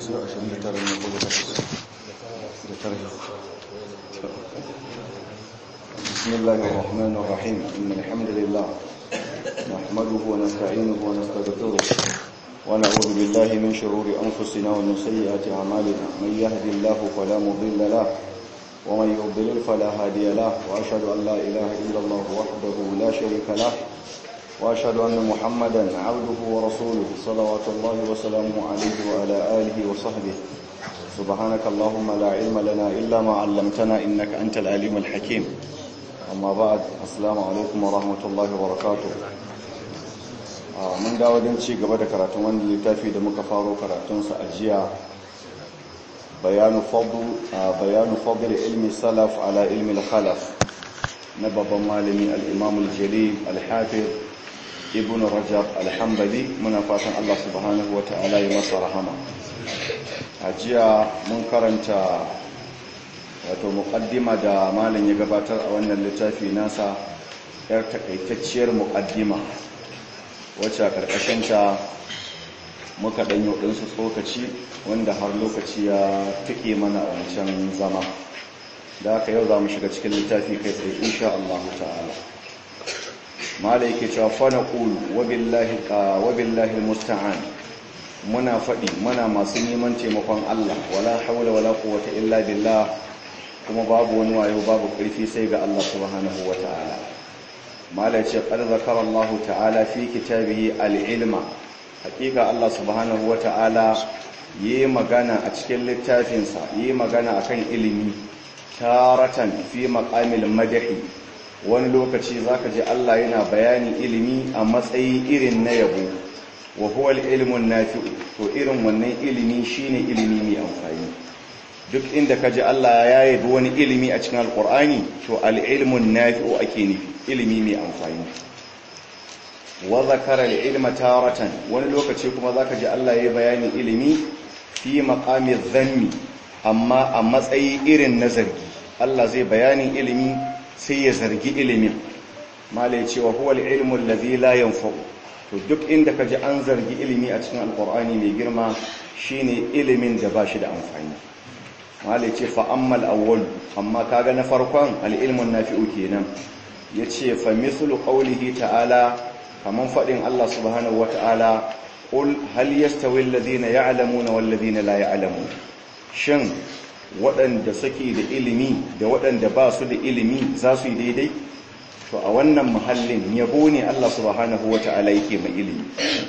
su 29 ne ko da tare بسم الله الرحمن الرحيم إن الحمد لله نحمده ونستعينه ونستغفره ونعوذ بالله من شرور أنفسنا ومن سيئات أعمالنا من يهد الله فلا مضل له ومن يضلل فلا هادي له وأشهد أن لا إله إلا الله وحده لا شريك له وأشهد أن محمدا عبده ورسوله صلوات الله وسلامه عليه وعلى آله وصحبه سبحانك اللهم لا علم لنا إلا ما علمتنا إنك أنت العليم الحكيم amma ba assalamu alaikum wa rahmatullahi wa barakatuh mun dawo don ci gaba da karatun wani littafi da muka faro karatunsa a jiya bayanu fadl ilmi salaf ala ilmi khalaf na babban malami al-imam al-jalil al-hafiz ibn rajab al-hanbali muna fatan Allah subhanahu wa ta'ala ya masa rahama a jiya mun karanta wato muƙaddima da malam ya gabatar a wannan littafi nasa yar takaitacciyar muƙaddima wacce a ƙarƙashinta muka ɗanyo ɗinsu tsokaci wanda har lokaci ya tuƙe mana a wancan zama da haka yau za mu shiga cikin littafi kai tsaye insha Allah ta'ala malai yake cewa fa naqulu wa billahi wa billahi musta'an muna faɗi muna masu neman taimakon Allah wala hawla wala quwwata illa billah kuma babu wani wayo babu ƙarfi sai ga Allah subhanahu wa ta'ala mala ce qad zakara Allah ta'ala fi kitabihi al-ilma hakika Allah subhanahu wa ta'ala yi magana a cikin littafinsa yi magana akan ilimi taratan fi maqamil madhi wani lokaci zaka ji Allah yana bayani ilimi a matsayi irin na yabo wa huwa al-ilmu nafi'u to irin wannan ilimi shine ilimi mai amfani duk inda ka ji Allah ya yabi wani ilimi a cikin alkur'ani to al'ilmun nafi'u ake nufi ilimi mai amfani wa zakara al'ilma taratan wani lokaci kuma zaka ji Allah ya bayani ilimi fi maqami dhanni amma a matsayi irin na zargi Allah zai bayani ilimi sai ya zargi ilimin malai cewa huwa al'ilmu alladhi la yanfa'u to duk inda ka ji an zargi ilimi a cikin alkur'ani mai girma shine ilimin da ba shi da amfani malai ce fa'ammal awwal amma kaga na farkon al'ilmun nafi'u kenan ya ce fa mislu ƙaulihi ta'ala kaman faɗin Allah subhanahu wata'ala ƙul hal yastawi alladhina ya'lamuna wal ladhina la ya'lamun shin waɗanda suke da ilimi da waɗanda ba su da ilimi za su yi daidai to a wannan muhallin yabo ne Allah subhanahu wata'ala yake mai ilimi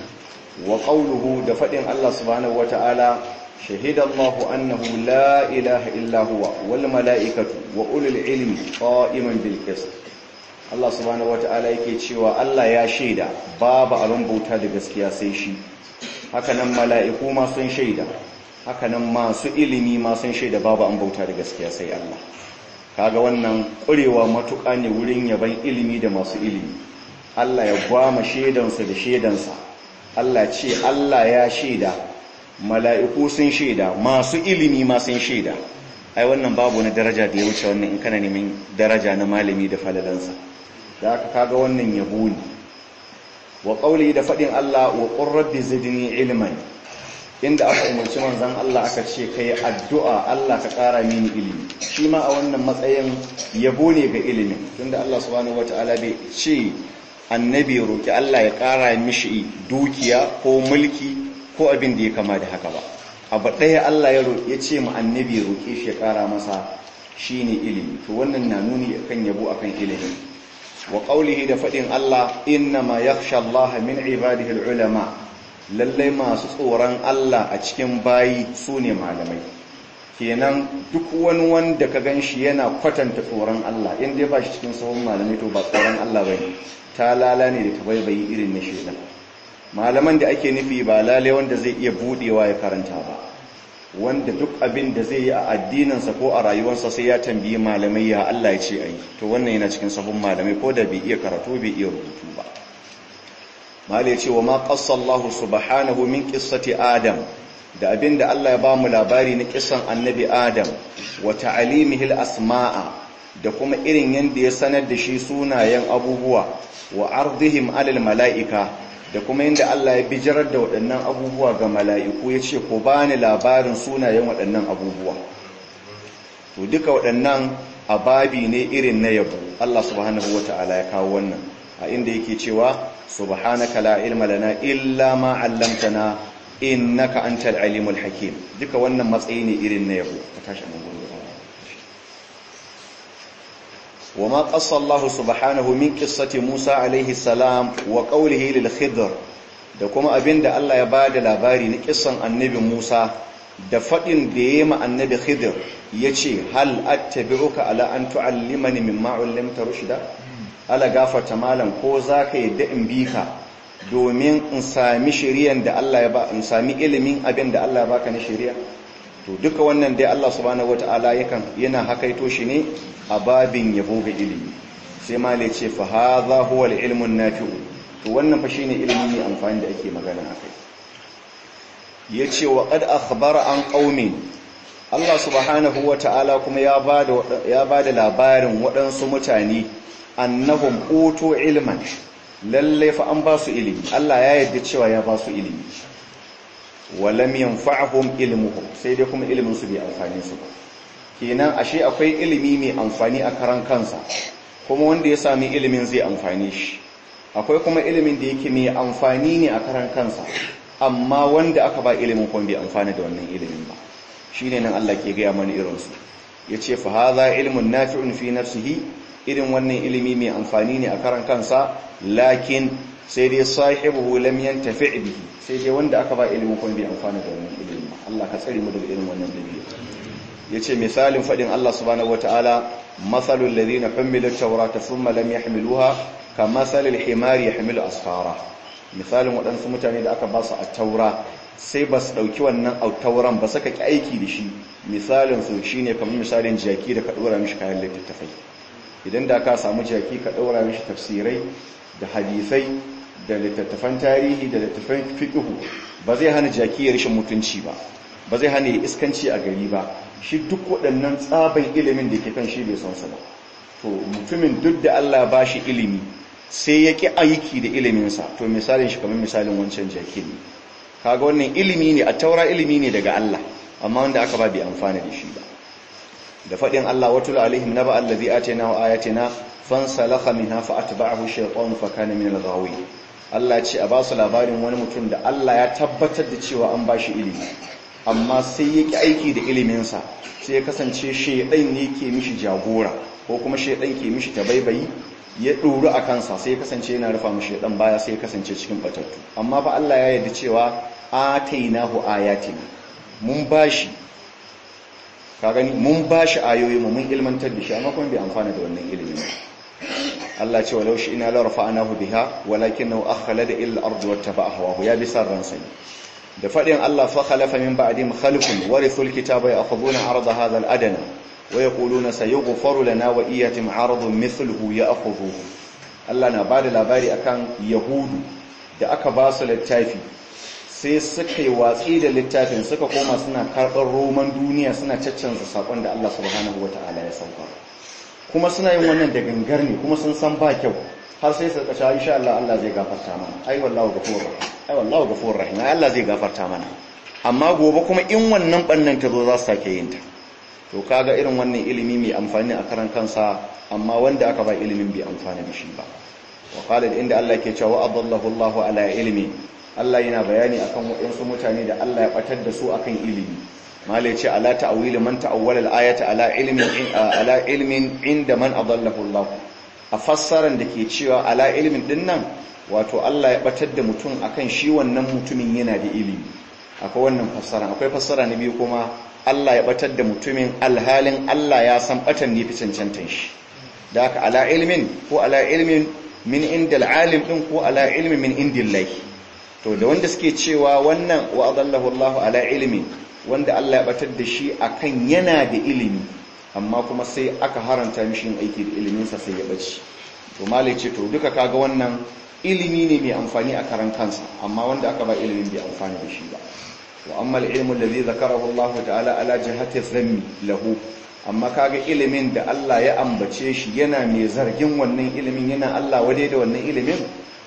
wa qawluhu da faɗin Allah subhanahu wata'ala شهد الله أنه لا إله إلا هو والملائكة وأولي العلم قائما بالقسط Allah subhanahu wata'ala yake cewa Allah ya shaida babu abin bauta da gaskiya sai shi hakanan mala'iku ma sun shaida hakanan masu ilimi ma sun shaida babu an bauta da gaskiya sai Allah kaga wannan ƙurewa matuƙa ne wurin yaban ilimi da masu ilimi Allah ya gwama shaidansa da shaidansa Allah ce Allah ya shaida mala'iku sun shaida masu ilimi ma sun shaida ai wannan babu na daraja da ya wuce wannan in kana neman daraja na malami da falalansa da aka kaga wannan yabo ne wa ƙauli da faɗin Allah wa ƙurrabbi zidni ilman inda aka umarci manzan Allah aka ce ka yi addu'a Allah ka ƙara mini ilimi shi ma a wannan matsayin yabo ne ga ilimin tunda Allah subhanahu wata'ala bai ce annabi roki Allah ya ƙara mishi dukiya ko mulki ko abin da ya kama da haka ba abu ɗaya Allah ya ce mu annabi ya roƙe shi ya ƙara masa shine ilimi to wannan na nuni akan yabo akan ilimi wa qaulihi da faɗin Allah inna ma yakhsha Allah min ibadihi ulama lallai masu tsoron Allah a cikin bayi sune malamai kenan duk wani wanda ka ganshi yana kwatanta tsoron Allah in dai ba shi cikin sahun malamai to ba tsoron Allah bane ta lala ne da tabaibayi irin na shedan malaman da ake nufi ba lalai wanda zai iya budewa ya karanta ba wanda duk abin da zai yi a addininsa ko a rayuwarsa sai ya tambayi malamai ya Allah ya ce a yi to wannan yana cikin sahun malamai ko da bai iya karatu bai iya rubutu ba malai ce wa ma qassallahu subhanahu min qissati adam da abin da Allah ya ba mu labari na kisan annabi adam wa ta'alimihi asmaa da kuma irin yanda ya sanar da shi sunayen abubuwa wa ardihim alal mala'ika da kuma inda Allah ya bijirar da waɗannan abubuwa ga mala'iku ya ce ko ba ni labarin sunayen waɗannan abubuwa to duka waɗannan ababi ne irin na yabo Allah subhanahu wa ta'ala ya kawo wannan a inda yake cewa subhanaka la ilma lana illa ma 'allamtana innaka antal alimul hakim duka wannan matsayi ne irin na yabo ka tashi mun gudu وما قص الله سبحانه من قصة موسى عليه السلام وقوله للخضر da kuma abin da Allah ya ba da labari na kisan annabi Musa da faɗin da ya yi ma annabi Khidir ya ce hal attabi'uka ala an tu'allimani mimma ullimta rushda ala gafarta malam ko zaka yadda in bi ka domin in sami shiriyan da Allah ya ba in sami ilimin abin da Allah ya baka na shiriya to duka wannan dai Allah subhanahu wataala yakan yana hakaito shi ne a babin yabo ga ilimi sai ma le ce fa hadha huwa al-ilmu nafi'u to wannan fa shine ilimi ne amfani da ake magana akai yace wa qad akhbara an qaumin Allah subhanahu wataala kuma ya bada ya bada labarin waɗansu mutane annahum utu ilman lalle fa an ba su ilimi Allah ya yarda cewa ya ba su ilimi walam yanfa'hum ilmuhum sai dai kuma ilimin su bai amfane su ba kenan ashe akwai ilimi mai amfani a karan kansa kuma wanda ya sami ilimin zai amfane shi akwai kuma ilimin da yake mai amfani ne a karan kansa amma wanda aka ba ilimin kuma bai amfana da wannan ilimin ba shine nan Allah ke gaya mana irin su yace fa hadha ilmun nafi'un fi nafsihi irin wannan ilimi mai amfani ne a karan kansa lakin sai dai sahibuhu lam yantafi' bihi sai dai wanda aka ba ilimin kuma bai amfana da wannan ilimin ba Allah ka tsare mu daga irin wannan dabi'a yace misalin fadin Allah subhanahu wataala masalul ladina humilu tawrata thumma lam yahmiluha kamasalil himari yahmilu asfara misalin waɗansu mutane da aka ba su at-taura sai ba su dauki wannan tauran ba saka ki aiki da shi misalin su shine kamar misalin jaki da ka dora mishi kayan littattafai idan da ka samu jaki ka dora mishi tafsirai da hadisai da littattafan tarihi da littattafan fiqhu ba zai hana jaki ya rishin mutunci ba ba zai hana ya iskanci a gari ba shi duk waɗannan tsaban ilimin da ke kan shi bai san su ba to mutumin duk da Allah ba shi ilimi sai ya ƙi aiki da iliminsa to misalin shi kamar misalin wancan jaki ne kaga wannan ilimi ne a taura ilimi ne daga Allah amma wanda aka ba bai amfana da shi ba da faɗin Allah watul alaihim naba allazi atina wa ayatina fansalakha minha fa atba'ahu shaytanu fa kana min al-ghawi Allah ce a ba su labarin wani mutum da Allah ya tabbatar da cewa an ba shi ilimi amma sai ya ki aiki da iliminsa sai ya kasance shaidan ne ke mishi jagora ko kuma shaidan ke mishi tabaibayi ya ɗoru a kansa sai ya kasance yana rufa mishi shaidan baya sai ya kasance cikin batattu amma fa Allah ya yarda cewa atainahu ayatina mun bashi ka gani mun bashi ayoyi mu mun ilmantar da shi amma kuma bai amfana da wannan ilimin Allah ce walau shi ina la rafa'nahu biha walakinahu akhlada illa al-ardi wattaba'a hawahu ya bi sarran sai da fadin Allah fa khalafa min ba'dihim khalqun warithul kitaba ya'khuduna 'arada hadha al-adna wa yaquluna sayughfaru lana wa iyyatim 'aradun mithluhu ya'khudhuhu Allah na bada labari akan yahudu da aka ba su littafi sai suka yi watsi da littafin suka koma suna karɓar roman duniya suna caccanza sakon da Allah subhanahu wata'ala ya sauka kuma suna yin wannan da gangar ne kuma sun san ba kyau har sai su kasha insha Allah Allah zai gafarta mana ai wallahu ghafurur rahim ai wallahu ghafurur rahim ai Allah zai gafarta mana amma gobe kuma in wannan bannan ta zo za su sake yin ta to kaga irin wannan ilimi mai amfani a karan kansa amma wanda aka ba ilimin bai amfana da shi ba wa qala inda Allah ke cewa adallahu Allah ala ilmi Allah yana bayani akan waɗansu mutane da Allah ya batar da su akan ilimi malai ce ala ta'wili man ta'awwala al-ayata ala ilmin ala ilmin inda man adallahu Allah a fassaran da ke cewa ala ilmin din nan wato Allah ya batar da mutum akan shi wannan mutumin yana da ilimi akwai wannan fassara akwai fassara na biyu kuma Allah ya batar da mutumin alhalin Allah ya san batan ne fi cancantan shi da haka ala ilmin ko ala ilmin min indal alim din ko ala ilmin min indillahi to da wanda suke cewa wannan wa adallahu Allah ala ilmin wanda Allah ya batar da shi akan yana da ilimi amma kuma sai aka haranta mishi yin aiki da iliminsa sai ya bace to malai ce to duka kaga wannan ilimi ne mai amfani a karan kansa amma wanda aka ba ilimin bai amfani da shi ba wa amma al-ilmu alladhi zakarahu Allah ta'ala ala jihati dhammi lahu amma kaga ilimin da Allah ya ambace shi yana mai zargin wannan ilimin yana Allah wade da wannan ilimin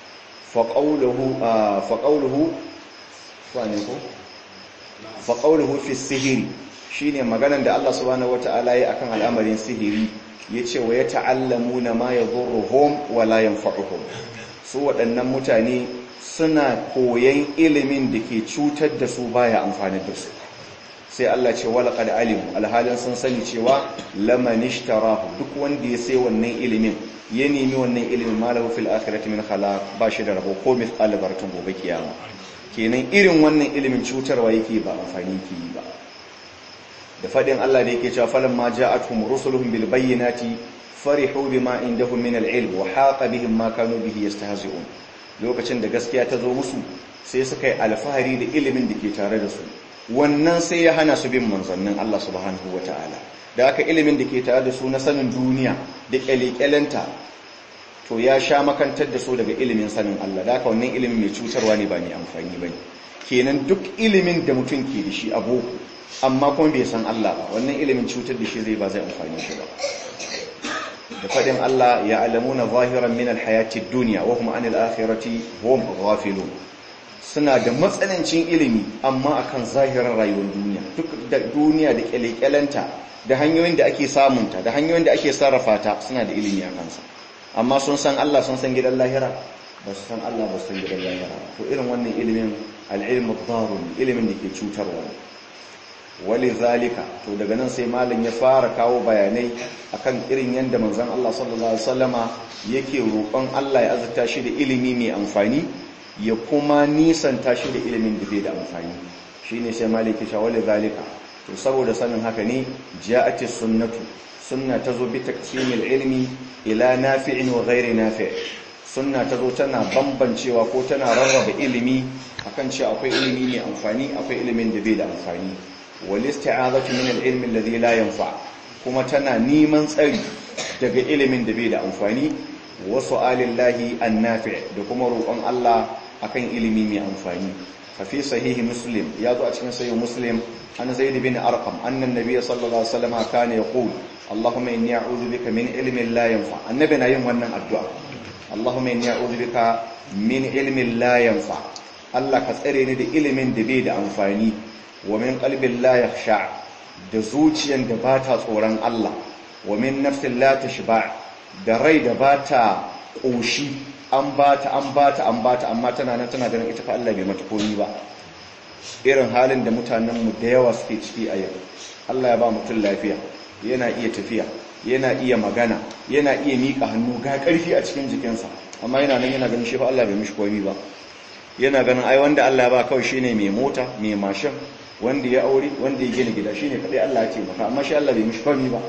faƙauluhu faƙauluhu ne ko faƙauluhu fi sihiri shine maganan da Allah subhanahu wata'ala ya akan al'amarin sihiri yace wa ya ta'allamuna ma yadhurruhum wa la yanfa'uhum su waɗannan mutane suna koyan ilimin da ke cutar da su baya amfani da su sai Allah ce wala qad alimu alhalin sun sani cewa laman ishtarahu duk wanda ya sai wannan ilimin ya nemi wannan ilimin malahu fil akhirati min khalaq ba shi da rabo ko mithqal baratun gobe kiyama kenan irin wannan ilimin cutarwa yake ba amfani yake yi ba da fadin Allah da yake cewa falan ma ja'atuhum rusuluhum bil bayyinati farihu bima indahum min al ilm wa haqa bihim ma kanu bihi yastahzi'un lokacin da gaskiya ta zo musu sai suka yi alfahari da ilimin da ke tare da su wannan sai ya hana su bin manzannin Allah subhanahu wataala da aka ilimin da ke tare da su na sanin duniya da kyalekyalenta to ya sha makantar da su daga ilimin sanin Allah da aka wannan ilimin mai cutarwa ne ba mai amfani ba ne kenan duk ilimin da mutum ke da shi a boko amma kuma bai san Allah ba wannan ilimin cutar da shi zai ba zai amfani shi ba da fadin Allah ya alamuna zahiran min alhayati dunya wa hum anil akhirati hum ghafilun suna da matsanancin ilimi amma akan zahirin rayuwar duniya duk da duniya da kyalekyalenta da hanyoyin da ake samunta da hanyoyin da ake sarrafa ta suna da ilimi a kansa amma sun san Allah sun san gidan lahira ba su san Allah ba su san gidan lahira to irin wannan ilimin al'ilmu dharun ilimin da ke cutarwa wali zalika to daga nan sai malam ya fara kawo bayanai akan irin yanda manzon Allah sallallahu alaihi wasallama yake roƙon Allah ya azurta shi da ilimi mai amfani ya kuma nisanta shi da ilimin da bai da amfani shine sai malam ya ce wali zalika to saboda sanin haka ne ja'ati sunnatu sunna tazo bi taqsimil ilmi ila nafi'in wa ghairi nafi' sunna tazo tana bambancewa ko tana rarraba ilimi akan cewa akwai ilimi mai amfani akwai ilimin da bai da amfani wal isti'azatu min al-ilmi alladhi la yanfa kuma tana neman tsari daga ilimin da bai da amfani wa su'alillahi an-nafi' da kuma roƙon Allah akan ilimi mai amfani ففي صحيح مسلم يضع cikin صحيح مسلم عن زيد بن أرقم أن النبي صلى الله عليه وسلم كان يقول اللهم إني أعوذ بك من علم لا ينفع النبي نايم wannan addu'a اللهم إني أعوذ بك من علم لا ينفع Allah ka tsare ni da ilimin da bai da amfani wa min qalbin la yakhsha da zuciyan da bata tsoron Allah wa min nafsin la tashba da rai da bata koshi an bata an bata an bata amma tana nan tana ganin ita fa Allah bai mata komi ba irin halin da mutanen mu da yawa suke ciki a yau Allah ya ba mutum lafiya yana iya tafiya yana iya magana yana iya mika hannu ga karfi a cikin jikinsa amma yana nan yana ganin shi fa Allah bai mishi komi ba yana ganin ai wanda Allah ya ba kawai shine mai mota mai mashin wanda ya aure wanda ya gina gida shine kadai Allah ya ce maka amma shi Allah bai mishi komi ba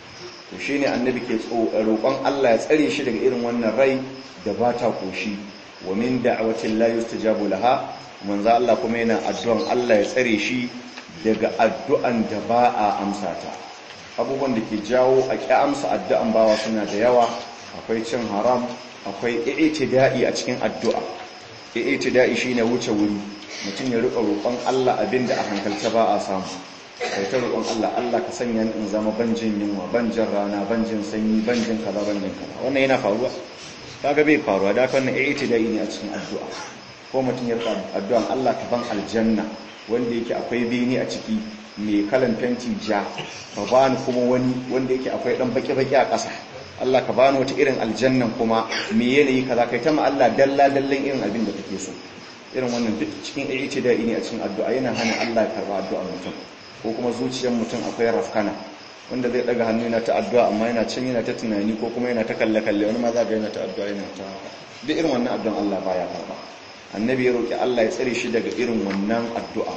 to shine annabi ke roƙon Allah ya tsare shi daga irin wannan rai da ba ta koshi wa min da'awatin la yustajabu laha manzo Allah kuma yana addu'an Allah ya tsare shi daga addu'an da ba a amsa ta abubuwan da ke jawo a ki amsa addu'an bawa suna da yawa akwai cin haram akwai i'tida'i a cikin addu'a i'tida'i shine wuce wuri mutum ya rika roƙon Allah abinda a hankalta ba a samu kai ta roƙon Allah Allah ka sanya ni in zama banjin yunwa banjin rana banjin sanyi banjin kaza banjin kaza wannan yana faruwa kaga bai faruwa da kan i'tidai ne a cikin addu'a ko mutum ya rika addu'an Allah ka ban aljanna wanda yake akwai bini a ciki mai kalan fenti ja ka bani kuma wani wanda yake akwai dan baki baki a ƙasa Allah ka bani wata irin aljannan kuma me yanayi kaza kai ta ma Allah dalla dallan irin abin da kake so irin wannan duk cikin i'tidai ne a cikin addu'a yana hana Allah ya karba addu'ar mutum ko kuma zuciyar mutum akwai rafkana wanda zai daga hannu yana ta addu'a amma yana can yana ta tunani ko kuma yana ta kalle-kalle wani ma za ga yana ta addu'a yana ta duk irin wannan addu'an Allah baya karba annabi ya roki Allah ya tsare shi daga irin wannan addu'a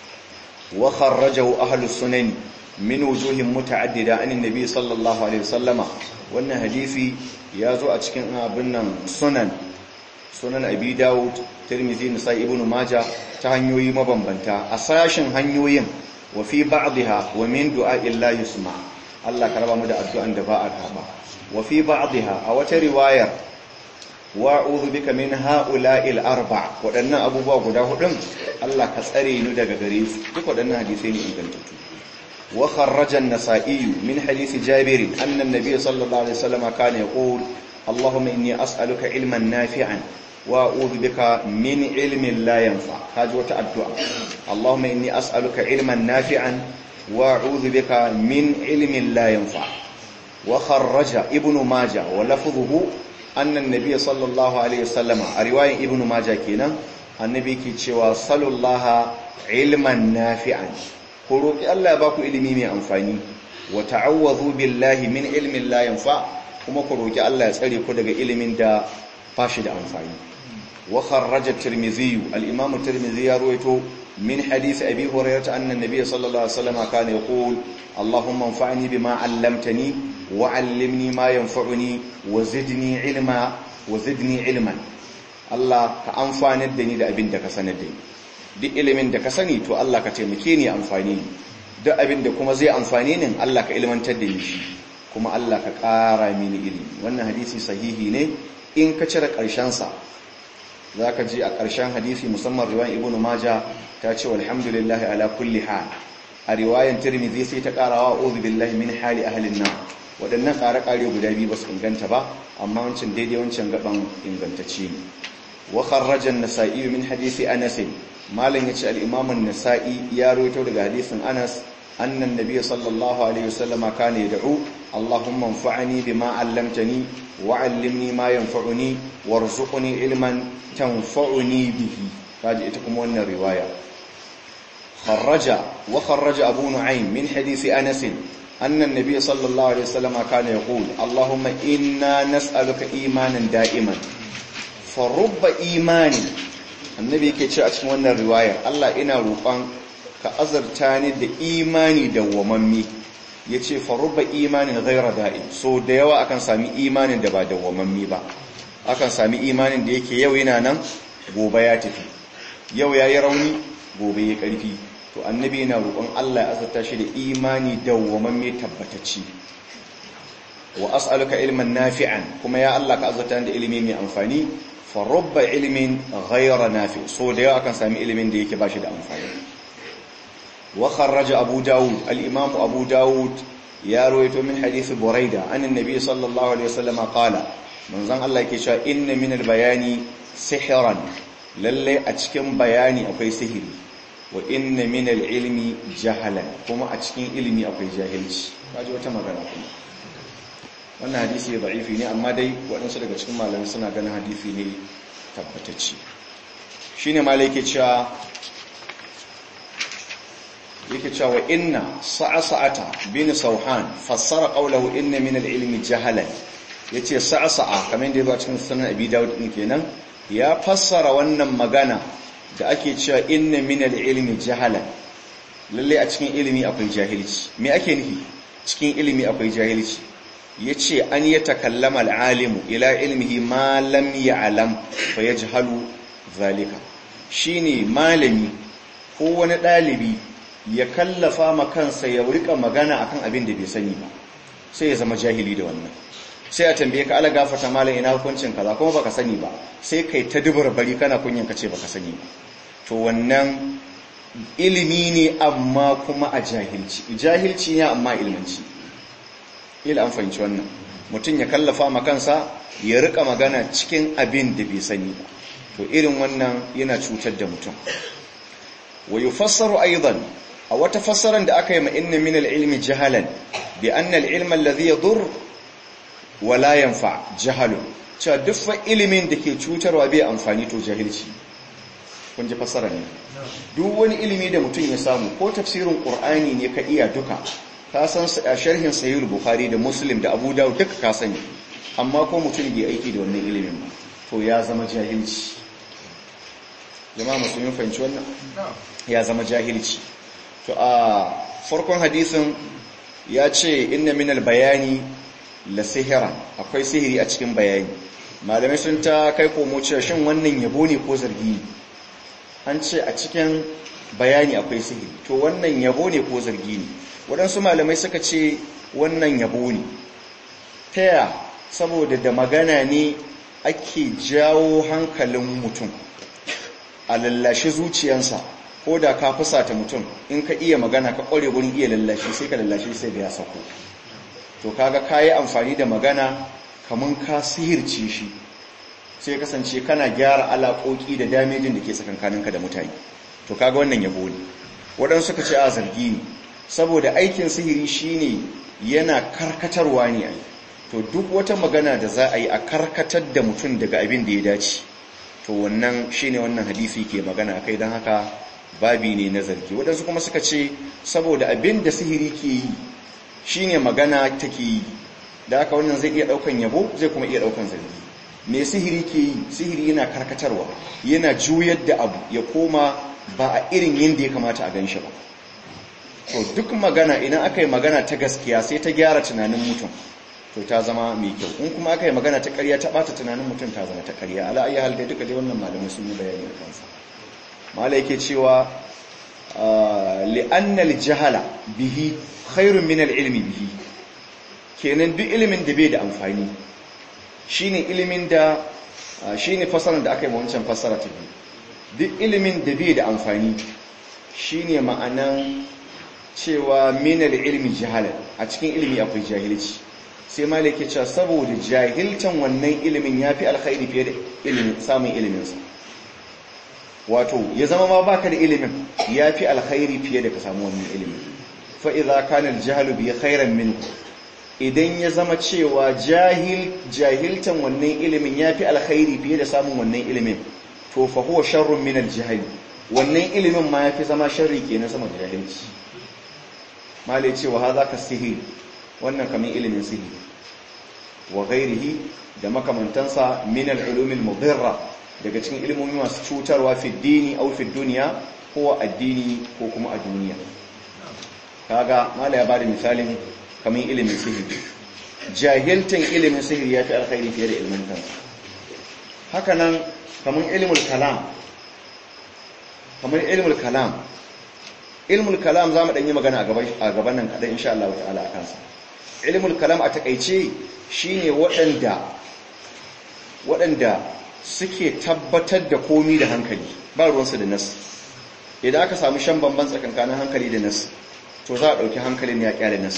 wa kharrajahu ahlus sunan min wujuhin muta'addida an annabi sallallahu alaihi wasallama wannan hadisi ya zo a cikin abin nan sunan sunan abi dawud tirmidhi nasai ibnu majah ta hanyoyi mabambanta a sashin hanyoyin wa fi ba'dha wa min du'a'i la yusma Allah ka raba mu da addu'an da ba a karba wa fi ba'dha a wata riwayar wa'udhu bika min ha'ula'il arba wadannan abubuwa guda hudun Allah ka tsare ni daga gare su duk wadannan hadisi ne ingantattu wa kharraja an-nasa'i min hadisi jabir anna an-nabiy sallallahu alaihi wasallam kana yaqul اللهم إني أسألك علما نافعا wa a'udhu bika min ilmin la yanfa kaji wata addu'a Allahumma inni as'aluka ilman nafi'an wa a'udhu bika min ilmin la yanfa wa kharraja ibnu majah wa lafdhuhu anna an-nabiy sallallahu alaihi wasallam a riwayan ibnu majah kenan annabi ke cewa sallallahu ilman nafi'an ku roki Allah ya baku ilimi mai amfani wa ta'awwadhu billahi min ilmin la yanfa kuma ku roki Allah ya tsare ku daga ilimin da bashi da amfani wa kharraja at-tirmidhi al-imam at-tirmidhi ya ruwaito min hadith abi hurairah anna an-nabiy sallallahu alaihi wasallam kana yaqul allahumma anfa'ni bima 'allamtani wa 'allimni ma yanfa'uni wa zidni ilma wa zidni ilman Allah ka amfanar da ni da abin da ka sanar da ni duk ilimin da ka sani to Allah ka taimake ni amfani ni duk abin da kuma zai amfani ni Allah ka ilmantar da ni shi kuma Allah ka ƙara mini ilimi wannan hadisi sahihi ne in ka cire ƙarshensa za ka ji a ƙarshen hadisi musamman riwayan ibn maja ta ce walhamdulillah ala kulli hal a riwayan tirmidhi sai ta ƙarawa uzu billahi min hali ahlin nar waɗannan ƙare-ƙare guda biyu ba su inganta ba amma wancan daidai wancan gaban ingantacce ne wa kharraja an-nasa'i min hadisi anas malam yace al-imam an-nasa'i ya rawaito daga hadisin anas anna an-nabiy sallallahu alaihi wasallam kana yad'u allahumma anfa'ni bima 'allamtani wa 'allimni ma yanfa'uni warzuqni ilman tanfa'uni bihi kaji ita kuma wannan riwaya kharraja wa kharraja abu nu'aym min hadisi anas أن النبي صلى الله عليه وسلم كان يقول اللهم إنا نسألك إيمانا دائما فرب إيمان النبي كي ce a cikin wannan riwayar Allah ina roƙon ka azarta ni da imani da wamammi yace farubba imanin ghaira da'im so da yawa akan sami imanin da ba da wamammi ba akan sami imanin da yake yau yana nan gobe ya tafi yau yayi rauni gobe ya karfi to annabi yana roƙon Allah ya azurta shi da imani dawwamamme tabbatacci wa as'aluka ilman nafi'an kuma ya Allah ka azurta da ilimi mai amfani fa rubba ilmin ghayra nafi so da yawa akan sami ilimin da yake bashi da amfani wa kharraja abu daud al-imam abu daud ya rawaito min hadith buraida an annabi sallallahu alaihi wasallam qala manzon Allah yake cewa inna min al-bayani sihran lalle a cikin bayani akwai sihiri wa inna min al-ilmi jahalan kuma a cikin ilimi akwai jahilci kaji wata magana kuma wannan hadisi da'ifi ne amma dai waɗansu daga cikin malamai suna ganin hadisi ne tabbatacce shine malai yake cewa yake cewa inna sa'asa'ata bin sauhan fassara qawluhu inna min al-ilmi jahalan yace sa'asa'a kamar da yazo cikin sunan abi daud din kenan ya fassara wannan magana da ake cewa inna minal ilmi jahala lalle a cikin ilimi akwai jahilci me ake nufi cikin ilimi akwai jahilci yace an ya takallama alalimu ila ilmihi ma lam ya'lam fa yajhalu zalika shine malami ko wani dalibi ya kallafa ma kansa ya rika magana akan abin da bai sani ba sai ya zama jahili da wannan sai a tambaye ka ala gafata malam ina hukuncin kaza kuma baka sani ba sai kai ta dubura bari kana kunyan ka ce baka sani ba to wannan ilimi ne amma kuma a jahilci jahilci ne amma ilmanci ila an fahimci wannan mutum ya kallafa ma kansa ya rika magana cikin abin da bai sani ba to irin wannan yana cutar da mutum wa yufassaru aidan a wata fassaran da aka yi ma inna min al-ilmi jahalan bi anna al-ilma alladhi yadur wa la yanfa jahalun cewa duk fa ilimin da ke cutarwa bai amfani to jahilci kun ji fassara ne duk wani ilimi da mutum ya samu ko tafsirin qur'ani ne ka iya duka ka san sharhin sahih bukhari da muslim da abu dawud duka ka sani amma ko mutum bai aiki da wannan ilimin ba to ya zama jahilci jama'a musulmi fahimci wannan ya zama jahilci to a farkon hadisin ya ce inna minal bayani la sihira akwai sihiri a cikin bayani malamai sun ta kai komo cewa shin wannan yabo ne ko zargi ne an ce a cikin bayani akwai sihiri to wannan yabo ne ko zargi ne waɗansu malamai suka ce wannan yabo ne taya saboda da magana ne ake jawo hankalin mutum a lallashi zuciyansa ko da ka fusata mutum in ka iya magana ka ƙware wurin iya lallashi sai ka lallashi sai da ya sako to kaga kayi amfani da magana kaman ka sihirce shi sai kasance kana gyara alaƙoƙi da damejin da ke tsakankaninka da mutane to kaga wannan yabo ne waɗansu suka ce a zargi ne saboda aikin sihiri shine yana karkatarwa ne ai to duk wata magana da za a yi a karkatar da mutum daga abin da ya dace to wannan shine wannan hadisi ke magana kai don haka babi ne na zargi waɗansu kuma suka ce saboda abin da sihiri ke yi shine magana take yi da haka wannan zai iya ɗaukan yabo zai kuma iya ɗaukan zargi me sihiri ke yi sihiri yana karkatarwa yana juyar da abu ya koma ba a irin yadda ya kamata a gan shi ba to duk magana idan aka yi magana ta gaskiya sai ta gyara tunanin mutum to ta zama mai kyau in kuma aka yi magana ta ƙarya ta ɓata tunanin mutum ta zama ta ƙarya ala ayi hal dai duka dai wannan malamai sun yi bayani a kansa malai yake cewa li'anna al-jahala bihi khairun min al-ilmi bihi kenan duk ilimin da bai da amfani shine ilimin da shine fasarar da aka yi wancan fasara ta biyu duk ilimin da bai da amfani shine ma'anan cewa minal ilmi jahala a cikin ilimi akwai jahilci sai malik ya ce saboda jahiltan wannan ilimin yafi alkhairi fiye da ilimin samun iliminsa wato ya zama ma baka da ilimin yafi alkhairi fiye da ka samu wannan ilimin fa idza kana al bi khairan minhu idan ya zama cewa jahil jahiltan wannan ilimin yafi alkhairi fiye da samun wannan ilimin to fa huwa sharrun min al wannan ilimin ma yafi zama sharri kenan sama da jahilci malai cewa haza ka sihiri wannan kamin ilimin sihiri wa ghairihi da makamantansa min al-ulum al-mudirra daga cikin ilimomi masu cutarwa fi dini aw fi dunya ko addini ko kuma a duniya kaga malai ya bada misalin kamin ilimin sihiri jahiltan ilimin sihiri yafi alkhairi fiye da ilimin kansa haka nan kamin ilmul kalam kamar ilmul kalam ilmul kalam za mu ɗanyi magana a gaban nan kaɗan insha Allah ta'ala a kansa ilmul kalam a takaice shine waɗanda waɗanda suke tabbatar da komi da hankali ba ruwansu da nas idan aka samu shan bamban tsakankanin hankali da nas to za a ɗauki hankalin ya ƙyale nas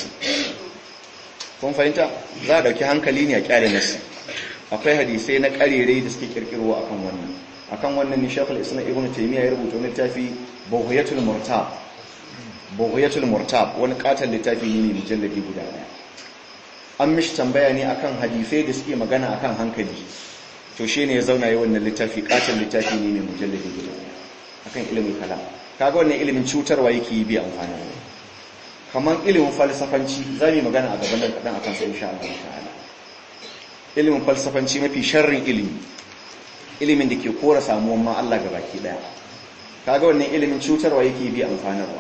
kun fahimta za a ɗauki hankali ne ya ƙyale nas akwai hadisai na ƙarerai da suke ƙirƙirwa akan wannan akan wannan ne shafal isna ibn taymiya ya rubuta wani littafi bughyatul murtab bughyatul murtab wani katon littafi ne mujalladi guda daya an mishi tambaya ne akan hadisai da suke magana akan hankali to shine ya zauna yi wannan littafi katon littafi ne mai mujalladi guda daya akan ilimin kalam kaga wannan ilimin cutarwa yake yi bi amfani kamar ilimin falsafanci za mu magana a gaban nan kadan akan sai insha Allah ta'ala ilimin falsafanci mafi sharrin ilimi ilimin da ke kora samuwan ma Allah ga baki daya kaga wannan ilimin cutarwa yake bi amfanarwa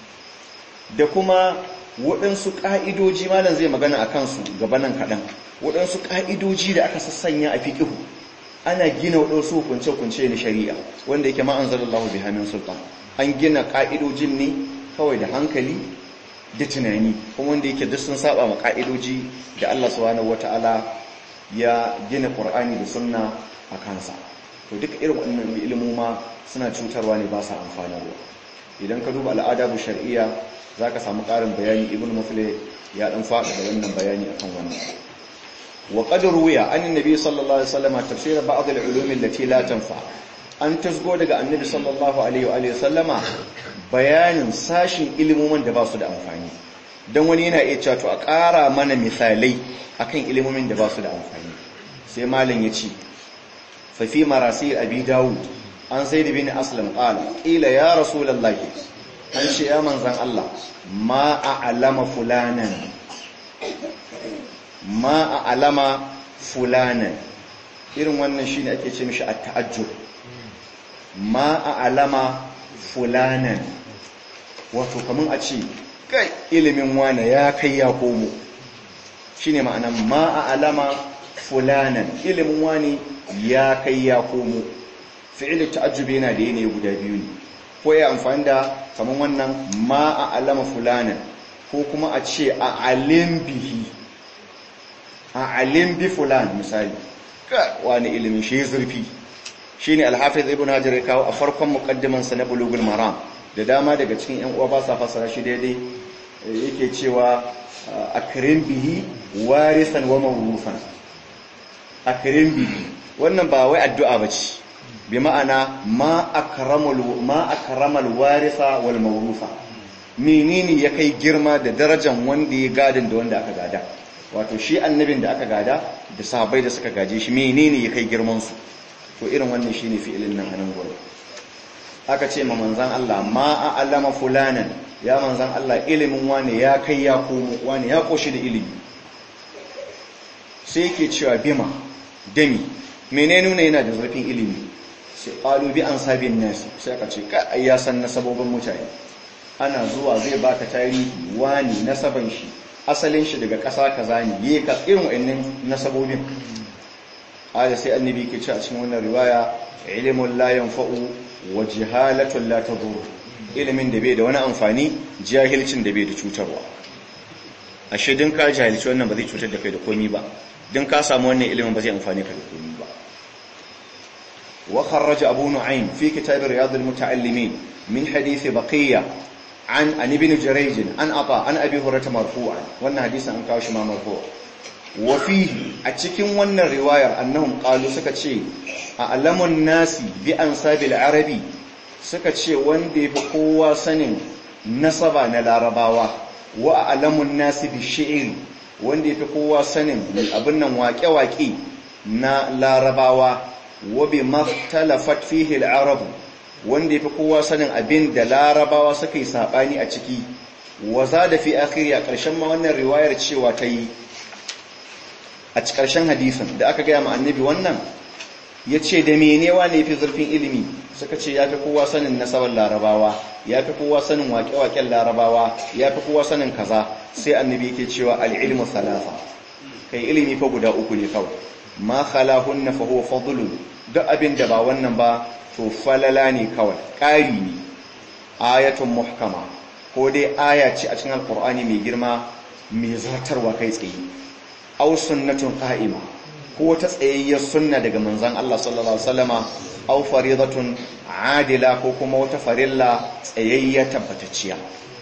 da kuma waɗansu ƙa'idoji malam zai magana a kansu gabanan kaɗan waɗansu ƙa'idoji da aka sassanya a fiƙihu ana gina waɗansu hukunce-hukunce na shari'a wanda yake ma'an zalallahu bi hamin sultan an gina ƙa'idojin ne kawai da hankali da tunani kuma wanda yake duk sun saba ma ƙa'idoji da Allah subhanahu wata'ala ya gina Qur'ani da sunna a kansa to duka irin wannan ilimoma suna cutarwa ne ba sa amfanarwa idan ka duba al'ada bu shar'iyya zaka samu ƙarin bayani ibnu muflih ya dan faɗa da wannan bayani akan wannan wa qad ruwiya an annabi sallallahu alaihi wasallam tafsir ba'd al-ulum allati la tanfa an tasgo daga annabi sallallahu alaihi wa alihi wasallama bayanin sashin ilimomin da ba su da amfani dan wani yana iya cewa to a ƙara mana misalai akan ilimomin da ba su da amfani sai malam ya ce ففي مراسيل أبي داود عن زيد بن أسلم قال قيل يا رسول الله أنشي يا من زن الله ما أعلم فلانا ما أعلم فلانا irin wannan shi ne ake ce mishi a ta'ajjur ma a alama fulanan wato kamun a ce kai ilimin wane ya kai ya komo shi ne ma'anan ma a alama fulanan ilimin wani ya kai ya komo fi'il ta'ajjubi yana da yanayi guda biyu ne ko ya amfani da kaman wannan ma a alama fulanan ko kuma a ce a alim bihi a alim bi fulan misali wani ilimin shi zurfi shine al-hafiz ibn hajar ya kawo a farkon muqaddiman sa na bulugul maram da dama daga cikin yan uwa ba sa fasara shi daidai yake cewa akrim bihi warisan wa mawrufan akrim bihi wannan ba wai addu'a bace bi ma'ana ma akramul ma akramal warisa wal mawrusa menene ya kai girma da darajar wanda ya gadin da wanda aka gada wato shi annabin da aka gada da sahabbai da suka gaje shi menene ya kai girman su to irin wannan shine fi'ilin nan anan gurin aka ce ma manzan Allah ma a'lama fulanan ya manzan Allah ilimin wani ya kai ya komo wani ya koshi da ilimi sai yake cewa bima dami menene nuna yana da zurfin ilimi sai qalu bi ansabin nasi sai aka ce ka ya san nasabobin mutane ana zuwa zai baka tarihi wani nasaban shi asalin shi daga ƙasa kaza ne yayi ka irin wayannan nasabobin aya sai annabi ke cewa cikin wannan riwaya ilmun la yanfa'u wa jihalatun la tadur ilimin da bai da wani amfani jahilcin da bai da cutarwa ashe din ka jahilci wannan ba zai cutar da kai da komai ba din ka samu wannan ilimin ba zai amfane ka da komai ba wa kharraja abu nu'aym fi kitab riyad al-muta'allimin min hadith baqiyya an an ibn jurayj an ata an abi hurairah marfu'an wannan hadisin an kawo shi ma marfu' wa fihi a cikin wannan riwayar annahum qalu suka ce a alamun nasi bi ansabil arabi suka ce wanda yafi kowa sanin nasaba na larabawa wa a alamun nasi bi shi'ir wanda yafi kowa sanin abin nan waƙe-waƙe na larabawa wa bi makhtalafat fihi al-arab wanda yafi kowa sanin abin da larabawa suka yi sabani a ciki wa zada fi akhiri a ƙarshen ma wannan riwayar cewa ta yi a ƙarshen hadisin da aka gaya ma annabi wannan ya ce da menewa ne fi zurfin ilimi suka ce ya fi kowa sanin nasabar larabawa ya fi kowa sanin waƙe-waƙen larabawa ya fi kowa sanin kaza sai annabi yake cewa al'ilmu salasa kai ilimi fa guda uku ne kawai ma khalahunna fa huwa fadlun duk abin da ba wannan ba to falala ne kawai ƙari ne ayatun muhkama ko dai aya ce a cikin alƙur'ani mai girma mai zartarwa kai tsaye aw sunnatun qa'ima ko ta tsayayyar sunna daga manzon Allah sallallahu alaihi wasallama aw faridatun adila ko kuma wata farilla tsayayya tabbatacciya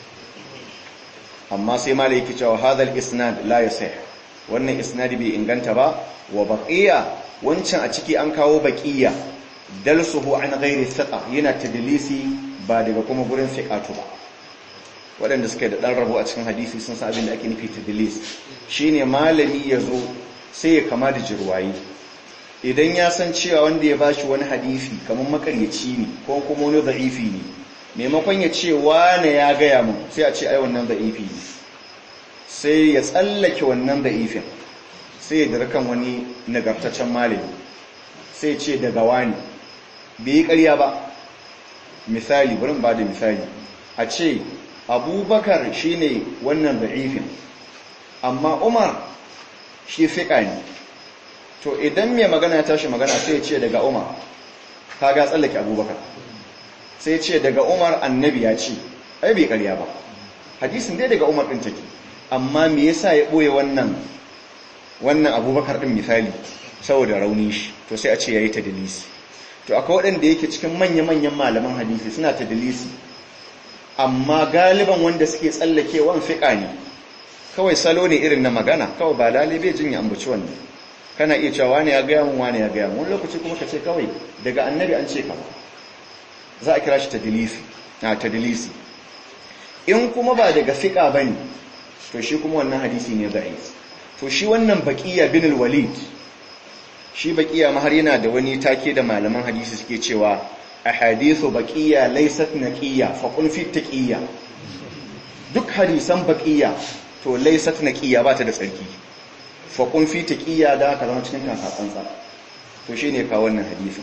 amma sai malai yake cewa hadal isnad la yasih wannan isnadi bai inganta ba wa baqiya wancan a ciki an kawo baqiya dalsuhu an ghairi thiqa yana tadlisi ba daga kuma gurin fiqatu ba waɗanda suka da ɗan rabo a cikin hadisi sun san abin da ake nufi tadlis shine malami ya zo sai ya kama da jirwayi idan ya san cewa wanda ya bashi wani hadisi kamar makaryaci ne ko kuma wani da'ifi ne maimakon ya ce wane ya gaya mun sai a ce ai wannan da'ifi ne sai ya tsallake wannan da'ifin sai ya dira kan wani nagartaccen malami sai ce daga wani bai yi ƙarya ba misali bari ba da misali a ce abubakar shine wannan da'ifin amma umar shi fiƙa ne to idan mai magana ya tashi magana sai ya ce daga umar kaga tsallake abubakar sai ce daga umar annabi ya ce ai bai karya ba hadisin dai daga umar ɗin take amma me yasa ya ɓoye wannan wannan abubakar ɗin misali saboda rauni shi to sai a ce ya yi ta dalisi to akwai waɗanda yake cikin manya-manyan malaman hadisi suna ta dalisi amma galiban wanda suke tsallakewan fiƙa ne kawai salo ne irin na magana kawai ba lalibe jin ya ambaci wannan kana iya cewa wani ya gaya mun wani ya gaya mun wani lokaci kuma ka ce kawai daga annabi an ce ka za a kira shi tadilisi na tadilisi in kuma ba daga fiƙa bane to shi kuma wannan hadisi ne da'if to shi wannan baqiya bin al-walid shi baqiya ma har yana da wani take da malaman hadisi suke cewa ahadithu baqiya laysat naqiya fa qul fi taqiyya duk hadisan baqiya to laysat naqiya ba ta da tsarki fa qul fi taqiyya da ka zama cikin kakatsantsa to shine ka wannan hadisin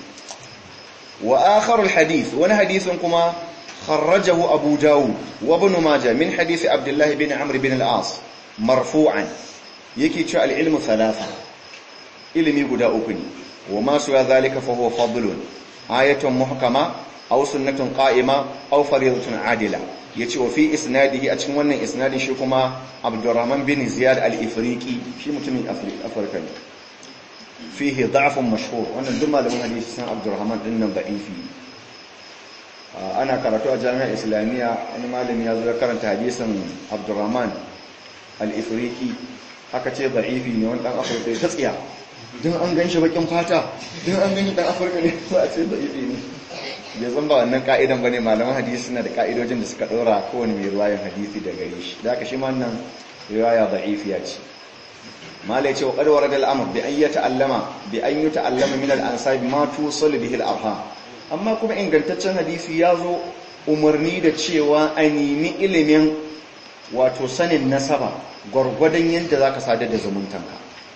wa akharu alhadith wani hadisin kuma kharrajahu abu dawud wa ibn majah min hadith abdullah bin amr bin al-as marfu'an yake cewa al-ilmu thalatha ilimi guda uku ne wa ma suwa zalika fa huwa fadlun ayatun muhkama aw sunnatun qa'ima aw fariidatun adila yace wa fi isnadihi a cikin wannan isnadin shi kuma abdurrahman bin ziyad al-ifriqi shi mutumin afirka ne fihi da'fun mashhur wannan duk malamin hadisi san abdurrahman din nan da'ifi ana karatu a jami'ar islamiyya wani malami ya zo ya karanta hadisin abdurrahman al-ifriqi aka ce da'ifi ne wani dan afirka ta tsiya don an gan shi bakin fata don an gani dan afirka ne za a ce da'ifi ne bai zan ba wannan ka'idan ba ne malaman hadisi suna da ka'idojin da suka ɗora kowane mai ruwayan hadisi da gare shi da aka shi ma nan riwaya da'ifiya ce malai ce wa ƙarwar da al'amur bi an yi ta'allama bi an yi ta'allama min al'ansabi ma tusal bihi al'arham amma kuma ingantaccen hadisi ya zo umarni da cewa a nemi ilimin wato sanin nasaba gwargwadon yadda za ka sadar da zumuntanka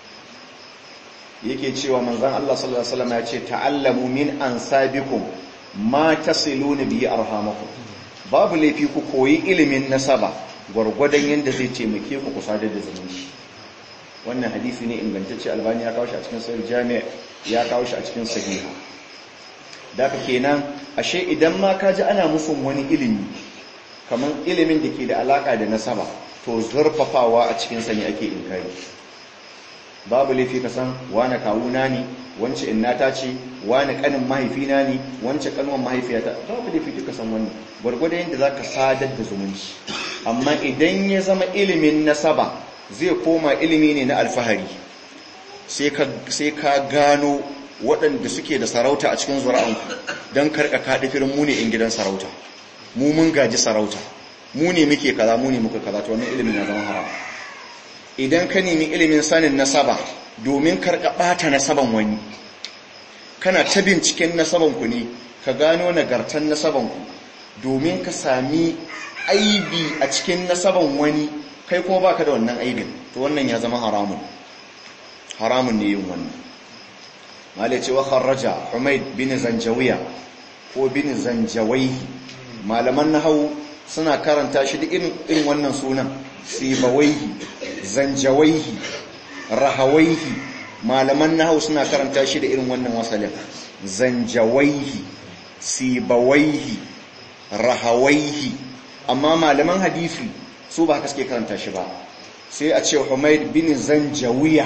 yake cewa manzan Allah sallallahu Alaihi wasallam ya ce ta'allamu min ansabikum ma tasiluna bihi arhamakum babu laifi ku koyi ilimin nasaba gwargwadon yadda zai taimake ku ku sadar da zumunci wannan hadisi ne ingantacce albani ya kawo shi a cikin sahih jami' ya kawo shi a cikin sahiha daga kenan ashe idan ma ka ji ana musun wani ilimi kamar ilimin da ke da alaka da nasaba to zurfafawa a cikin sa ne ake inkari babu laifi ka san wani kawuna ne wance innata ce wani kanin mahaifina ne wance kanwan mahaifiyata babu laifi ka san wannan gwargwado yadda za ka sadar da zumunci amma idan ya zama ilimin nasaba zai koma ilimi ne na alfahari sai ka gano waɗanda suke da sarauta a cikin zura'anku don karka kaɗi firin mu ne in gidan sarauta mu mun gaji sarauta mu ne muke kaza mu ne muka kaza to wannan ilimin ya zama haram idan ka nemi ilimin sanin nasaba domin karka ɓata nasaban wani kana ta binciken nasabanku ne ka gano nagartan nasabanku domin ka sami aibi a cikin nasaban wani kai kuma baka da wannan aibin to wannan ya zama haramun haramun ne yin wannan mala ce wa kharraja humaid bin zanjawiya ko bin zanjawaihi malaman nahwu suna karanta shi da irin irin wannan sunan sibawaihi zanjawaihi rahawaihi malaman nahwu suna karanta shi da irin wannan wasalin zanjawaihi sibawaihi rahawaihi amma malaman hadisi su ba haka suke karanta shi ba sai a ce Humaid bin Zanjawiya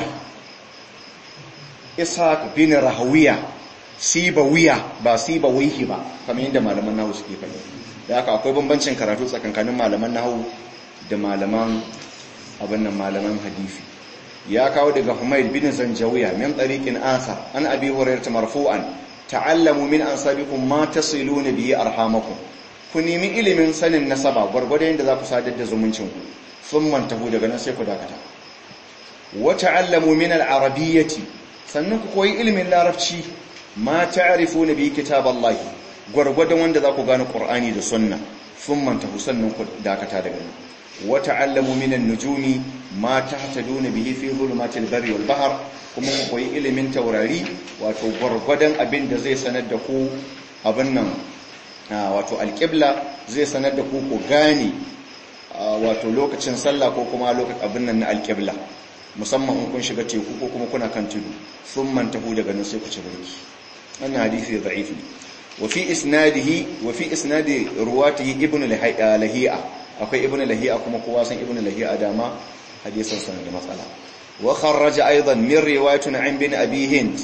Ishaq bin Rahawiya Sibawiya ba Sibawihi ba kamar yadda malaman nahu suke faɗi da haka akwai bambancin karatu tsakankanin malaman nahu da malaman abin nan malaman hadisi ya kawo daga Humaid bin Zanjawiya min tariqin asa an abi hurairah marfu'an ta'allamu min ansabikum ma tasiluna bihi arhamakum ku nemi ilimin sanin nasaba gwargwado yadda za ku sadar da zumuncinku sun mantahu daga nan sai ku dakata wata allamu min al'arabiyyati sannan ku koyi ilimin larabci ma ta'rifu na bi kitaballahi gwargwadon wanda za ku gane qur'ani da sunna sun mantahu sannan ku dakata daga nan wata allamu min an-nujumi ma tahtaduna bihi fi zulumatil barri wal bahr kuma ku koyi ilimin taurari wato gwargwadon abin da zai sanar da ku abin nan wato alƙibla zai sanar da ku ku gane wato lokacin sallah ko kuma lokacin abin nan na alƙibla musamman in kun shiga teku ko kuma kuna kan tudu sun mantahu daga nan sai ku ci barki wannan hadisi da'if ne wa fi isnadihi wa fi isnadi ruwatihi ibn lahi'a akwai ibn lahi'a kuma kowa san ibn lahi'a dama hadisin sa da matsala wa kharraja aidan min riwayatin an bin abi hind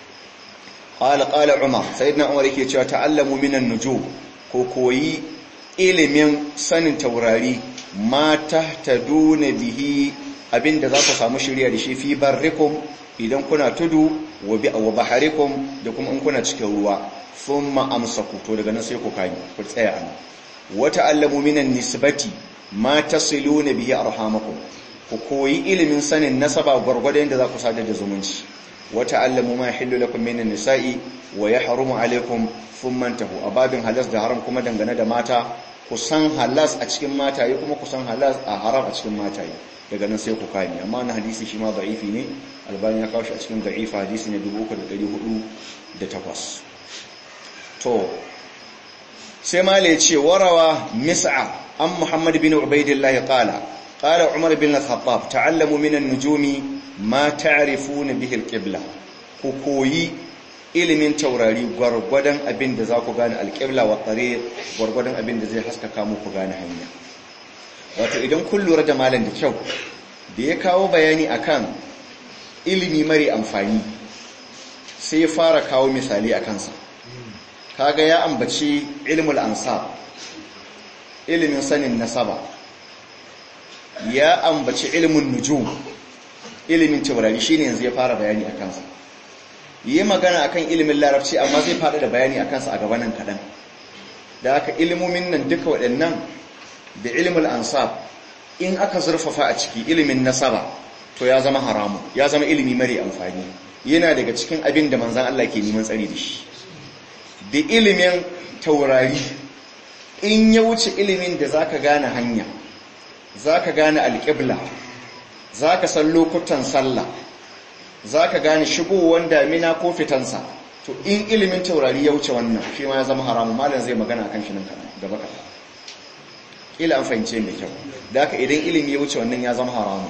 قال قال عمر سيدنا عمر yake cewa ta'allamu minan nujum ko koyi ilimin sanin taurari ma tahtaduna bihi abinda za ku samu shirya da shi fi barrikum idan kuna tudu wa bi wa baharikum da kuma in kuna cikin ruwa thumma amsaku to daga nan sai ku kani ku tsaya an wa ta'allamu minan nisbati ma tasiluna bihi arhamakum ku koyi ilimin sanin nasaba gwargwadon da za ku sadar da zumunci وتعلموا ما يحل لكم من النساء ويحرم عليكم ثم انتهوا ababin halas da haram kuma dangane da mata kusan halas a cikin mataye kuma kusan halas a haram a cikin mataye daga nan sai ku kame amma na hadisi shi ma da'ifi ne albani ya kawo shi a cikin da'ifa hadisi ne 3408 to sai mala ya ce warawa mis'a an muhammad bin ubaidillah qala qala umar bin al-khattab ta'allamu min an-nujumi ma ta'rifuna bihi al-qibla ku koyi ilimin taurari gwargwadon abin da za ku gane al-qibla wa tariq gwargwadon abin da zai haskaka muku gane hanya wato idan kun lura da malam da kyau da ya kawo bayani akan ilimi mare amfani sai ya fara kawo misali a kansa kaga ya ambaci ilmul ansab ilimin sanin nasaba ya ambaci ilmin nujum ilimin taurari shine yanzu ya fara bayani a kansa yi magana akan ilimin larabci amma zai fada da bayani a kansa a gabanin kaɗan da aka ilimomin nan duka waɗannan da ilimin ansab in aka zurfafa a ciki ilimin nasaba to ya zama haramu ya zama ilimi mare amfani yana daga cikin abin da manzan Allah ke neman tsari da shi da ilimin taurari in ya wuce ilimin da zaka gane hanya zaka gane alƙibla zaka san lokutan sallah zaka gane shigowar damina ko fitansa to in ilimin taurari ya wuce wannan shi ma ya zama haramu malam zai magana akan shi nan gaba kaɗan ila an fahimce mai kyau da haka idan ilimi ya wuce wannan ya zama haramu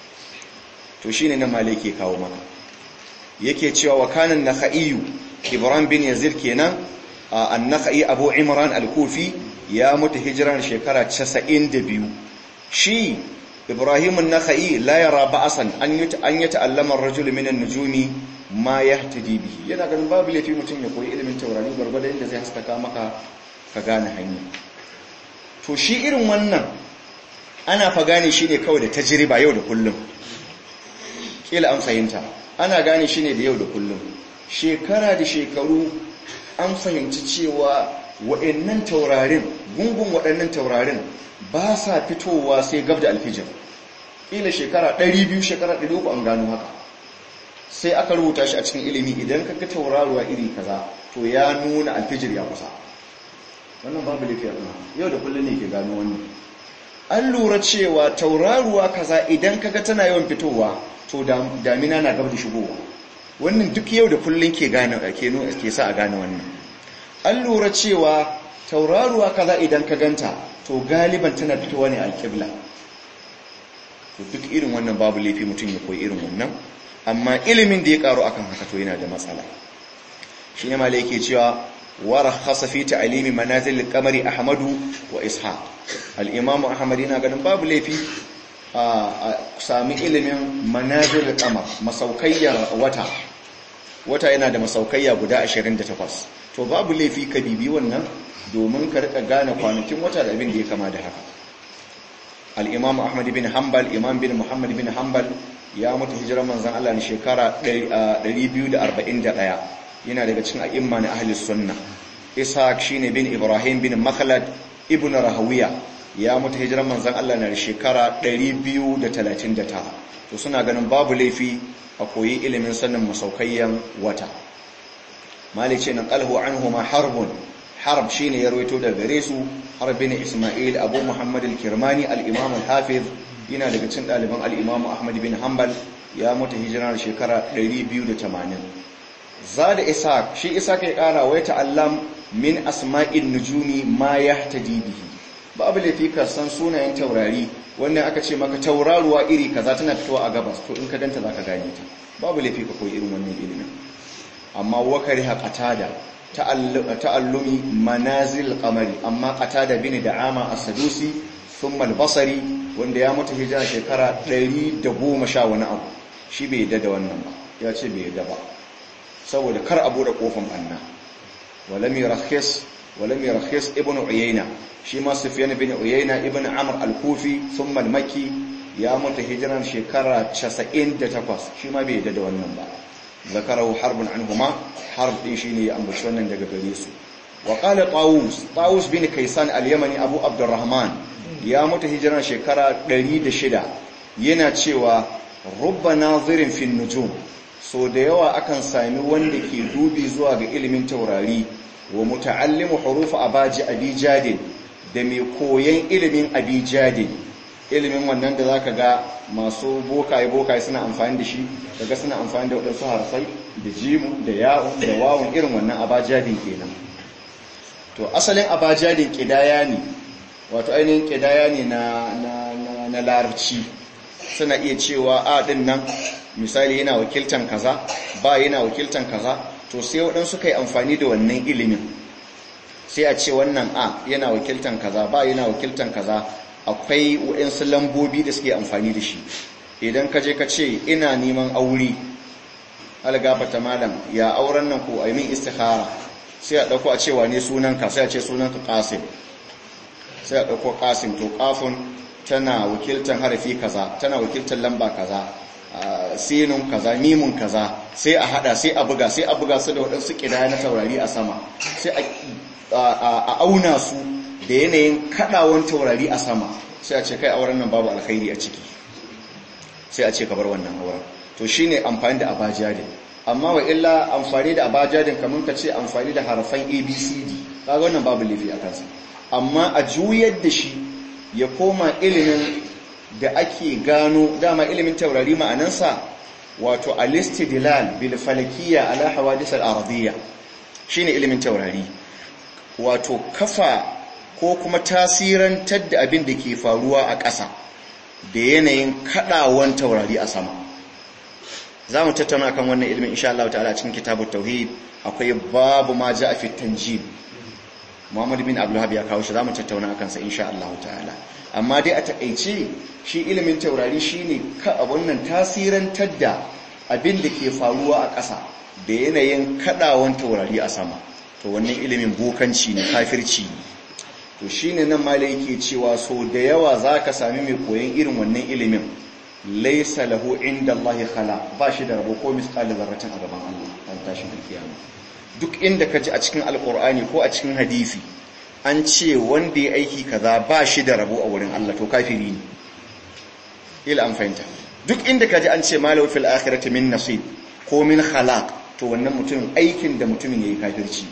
to shine nan malai ke kawo mana yake cewa wa kanan nakha'iyu ibrahim bin yazid kenan an-nakha'i abu imran al-kufi ya mutu hijiran shekara 92 shi ibrahim an-nakha'i la yara ba'asan an yi an yi ta'allama ar-rajul min an-nujumi ma yahtadi bihi yana ganin babu laifi mutum ya koyi ilimin taurari gurgurda inda zai haskaka maka ka gane hanya to shi irin wannan ana fa gane shi ne kawai da tajriba yau da kullum kila an fahimta ana gane shi ne da yau da kullum shekara da shekaru an fahimci cewa waɗannan taurarin gungun waɗannan taurarin ba sa fitowa sai gab da alfijir kila shekara 200 shekara 300 an gano haka sai aka rubuta shi a cikin ilimi idan ka ga tauraruwa iri kaza to ya nuna alfijir ya kusa wannan babu lafiyar na yau da kullum ne ke gano wannan an lura cewa tauraruwa kaza idan kaga tana yawan fitowa to damina na gab da shigowa wannan duk yau da kullum ke gane ke ke sa a gane wannan an lura cewa tauraruwa kaza idan ka ganta to galiban tana fitowa ne alƙibla to duk irin wannan babu laifi mutum ya koyi irin wannan amma ilimin da ya karu akan haka to yana da matsala shi ne malai yake cewa ورخص في تعليم منازل القمر أحمد وإسحاق الإمام أحمد هنا قال باب لي في سامي علم منازل القمر مسوكية وتا wata yana da masaukaiya guda 28 to babu laifi ka bibi wannan domin ka rika gane kwanakin wata da abin da ya kama da haka al-imam ahmad bin hanbal imam bin muhammad bin hanbal ya mutu hijirar manzon Allah ne shekara 241 yana daga cikin a'imma na ahli sunna ishaq shine bin ibrahim bin makhlad ibn rahawiya ya mutu hijiran manzon Allah na shekara 239 to suna ganin babu laifi a koyi ilimin sanin masaukayyan wata malice na qalhu anhuma harbun harb shine ya rawaito daga gare su harb bin isma'il abu muhammad al-kirmani al-imam al-hafiz yana daga cikin daliban al-imam ahmad bin hanbal ya mutu hijiran shekara 280 zada ishaq shi ishaq ya kara wa ta'allam min asma'in nujumi ma yahtadi bihi babu laifi ka san sunayen taurari wannan aka ce maka tauraruwa iri kaza tana fitowa a gabas to in ka danta zaka gane ta babu laifi ka koyi irin wannan ilimin amma wakari ha qatada ta'allumi manazil qamari amma qatada bin da'ama as-sadusi thumma al-basri wanda ya mutu hijira shekara 110 wani abu shi bai yadda da wannan ba ya ce bai yadda ba saboda kar a bude kofan banna walam yurakhis walam yurakhis ibn uyayna shi ma sufyan ibn uyayna ibn amr al-kufi thumma al-makki ya mutu hijiran shekara 98 shi ma bai yadda da wannan ba zakarahu harbun anhuma harb din shine ya ambaci wannan daga gare su wa qala tawus tawus bin kaysan al-yamani abu abdurrahman ya mutu hijiran shekara 106 yana cewa rubba nazirin fin nujum so da yawa akan sami wanda ke dubi zuwa ga ilimin taurari wa muta'allimu hurufa abaji abijadin da mai koyan ilimin abijadin ilimin wannan da zaka ga masu bokaye bokaye suna amfani da shi daga suna amfani da waɗansu harfai da jimu da yawon da wawon irin wannan abajadin kenan to asalin abajadin kidaya ne wato ainihin kidaya ne na na na larabci suna iya cewa a din nan misali yana wakiltan kaza ba yana wakiltan kaza to sai waɗansu kai amfani da wannan ilimin sai a ce wannan a yana wakiltan kaza ba yana wakiltan kaza akwai waɗansu lambobi da suke amfani da shi idan ka je ka ce ina neman aure algafata malam ya auren nan ko aimin istikhara sai a ɗauko a cewa ne sunanka sai a ce sunanka qasim sai a ɗauko qasim to kafin tana wakiltan harafi kaza tana wakiltan lamba kaza sinun kaza mimun kaza sai a hada sai a buga sai a buga su da waɗansu ƙidaya na taurari a sama sai a auna su da yanayin kaɗawan taurari a sama sai a ce kai auren nan babu alkhairi a ciki sai a ce ka bar wannan auren to shine amfani da abajadin amma wa illa amfani da abajadin kamar ka ce amfani da harafan abcd kaga wannan babu laifi a kansa amma a juyar da shi ya koma ilimin da ake gano dama ilimin taurari ma'anansa wato alistidlal bil falakiyya ala hawadith al ardiyya shine ilimin taurari wato kafa ko kuma tasirantar da abin da ke faruwa a ƙasa da yanayin kadawan taurari a sama za mu tattauna kan wannan ilimin insha Allah ta'ala cikin kitabut tauhid akwai babu ma ja'a fi tanjib Muhammad bin Abdulhab ya kawo shi za mu tattauna akan sa insha Allah ta'ala amma dai a takeice shi ilimin taurari shine ka wannan tasirantar da abin da ke faruwa a ƙasa da yanayin kadawan taurari a sama to wannan ilimin bokanci ne kafirci ne to shine nan malai yake cewa so da yawa zaka sami mai koyon irin wannan ilimin laysa lahu inda Allah khala ba shi da rabo ko misqali zarratin a gaban Allah an tashin kiyama duk inda ka ji a cikin alkur'ani ko a cikin hadisi an ce wanda ya aiki kaza ba shi da rabo a wurin Allah to kafiri ne ila an fahimta duk inda ka ji an ce malau fil akhirati min nasib ko min khalaq to wannan mutumin aikin da mutumin yayi kafirci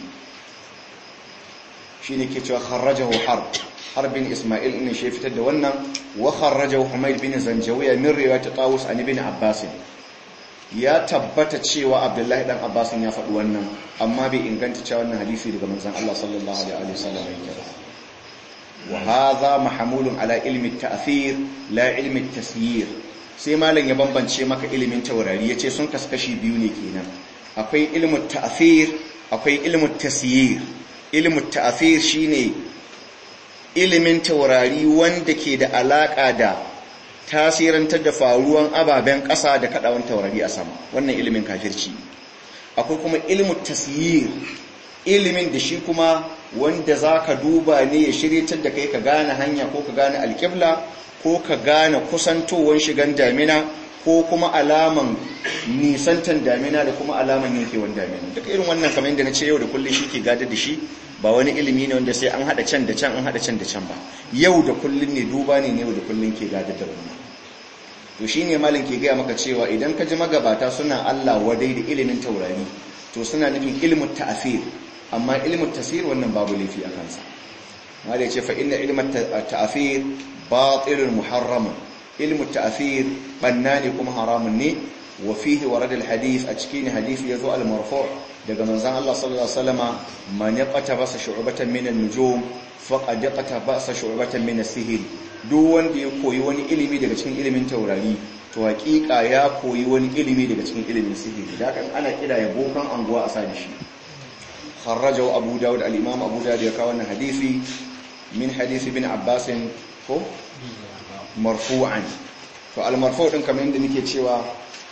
shine ke cewa kharrajahu harb harbin isma'il ne shi fitar da wannan wa kharrajahu humayr bin zanjawiya min riwayat tawus an ibn abbas ya tabbata cewa abdullahi dan abbasin ya faɗi wannan amma bai inganta cewa wannan hadisi daga manzon Allah sallallahu alaihi wasallam yake ba wa hadha mahmulun ala ilmi at-ta'thir la ilmi at-tasyir sai malam ya bambance maka ilimin taurari yace sun kaskashi biyu ne kenan akwai ilmu at-ta'thir akwai ilmu at-tasyir ilmu at-ta'thir shine ilimin taurari wanda ke da alaka da tasirantar da faruwan ababen ƙasa da kaɗawan taurari a sama wannan ilimin kafirci akwai kuma ilimin tasyir ilimin da shi kuma wanda za ka duba ne ya shiryatar da kai ka gane hanya ko ka gane alƙibla ko ka gane kusantowar shigan damina ko kuma alaman nisantan damina da kuma alaman yankewan damina duka irin wannan kamar yadda na ce yau da kullum shi ke gada da shi ba wani ilimi ne wanda sai an haɗa can da can an haɗa can da can ba yau da kullum ne duba ne ne yau da kullum ke gada da wannan to shi ne malin ke gaya maka cewa idan ka ji magabata suna Allah wadai da ilimin taurari to suna nufin ilimin ta'afir amma ilimin tasir wannan babu laifi a kansa wanda ya ce fa inna ilimin ta'afir batilun muharramun ilimin ta'afir banna ne kuma haramun ne wa fihi warad alhadith a cikin hadith yazo al-marfu' daga manzon Allah sallallahu alaihi wasallama man yaqata basa shu'batan min an-nujum faqad yaqata basa shu'batan min as-sihr duk wanda ya koyi wani ilimi daga cikin ilimin taurari to hakika ya koyi wani ilimi daga cikin ilimin sihiri da kan ana kira ya bokan anguwa a sani shi kharrajahu abu daud al-imam abu daud ya kawo wannan hadisi min hadisi bin abbas ko marfu'an to al-marfu' din kamar yadda nake cewa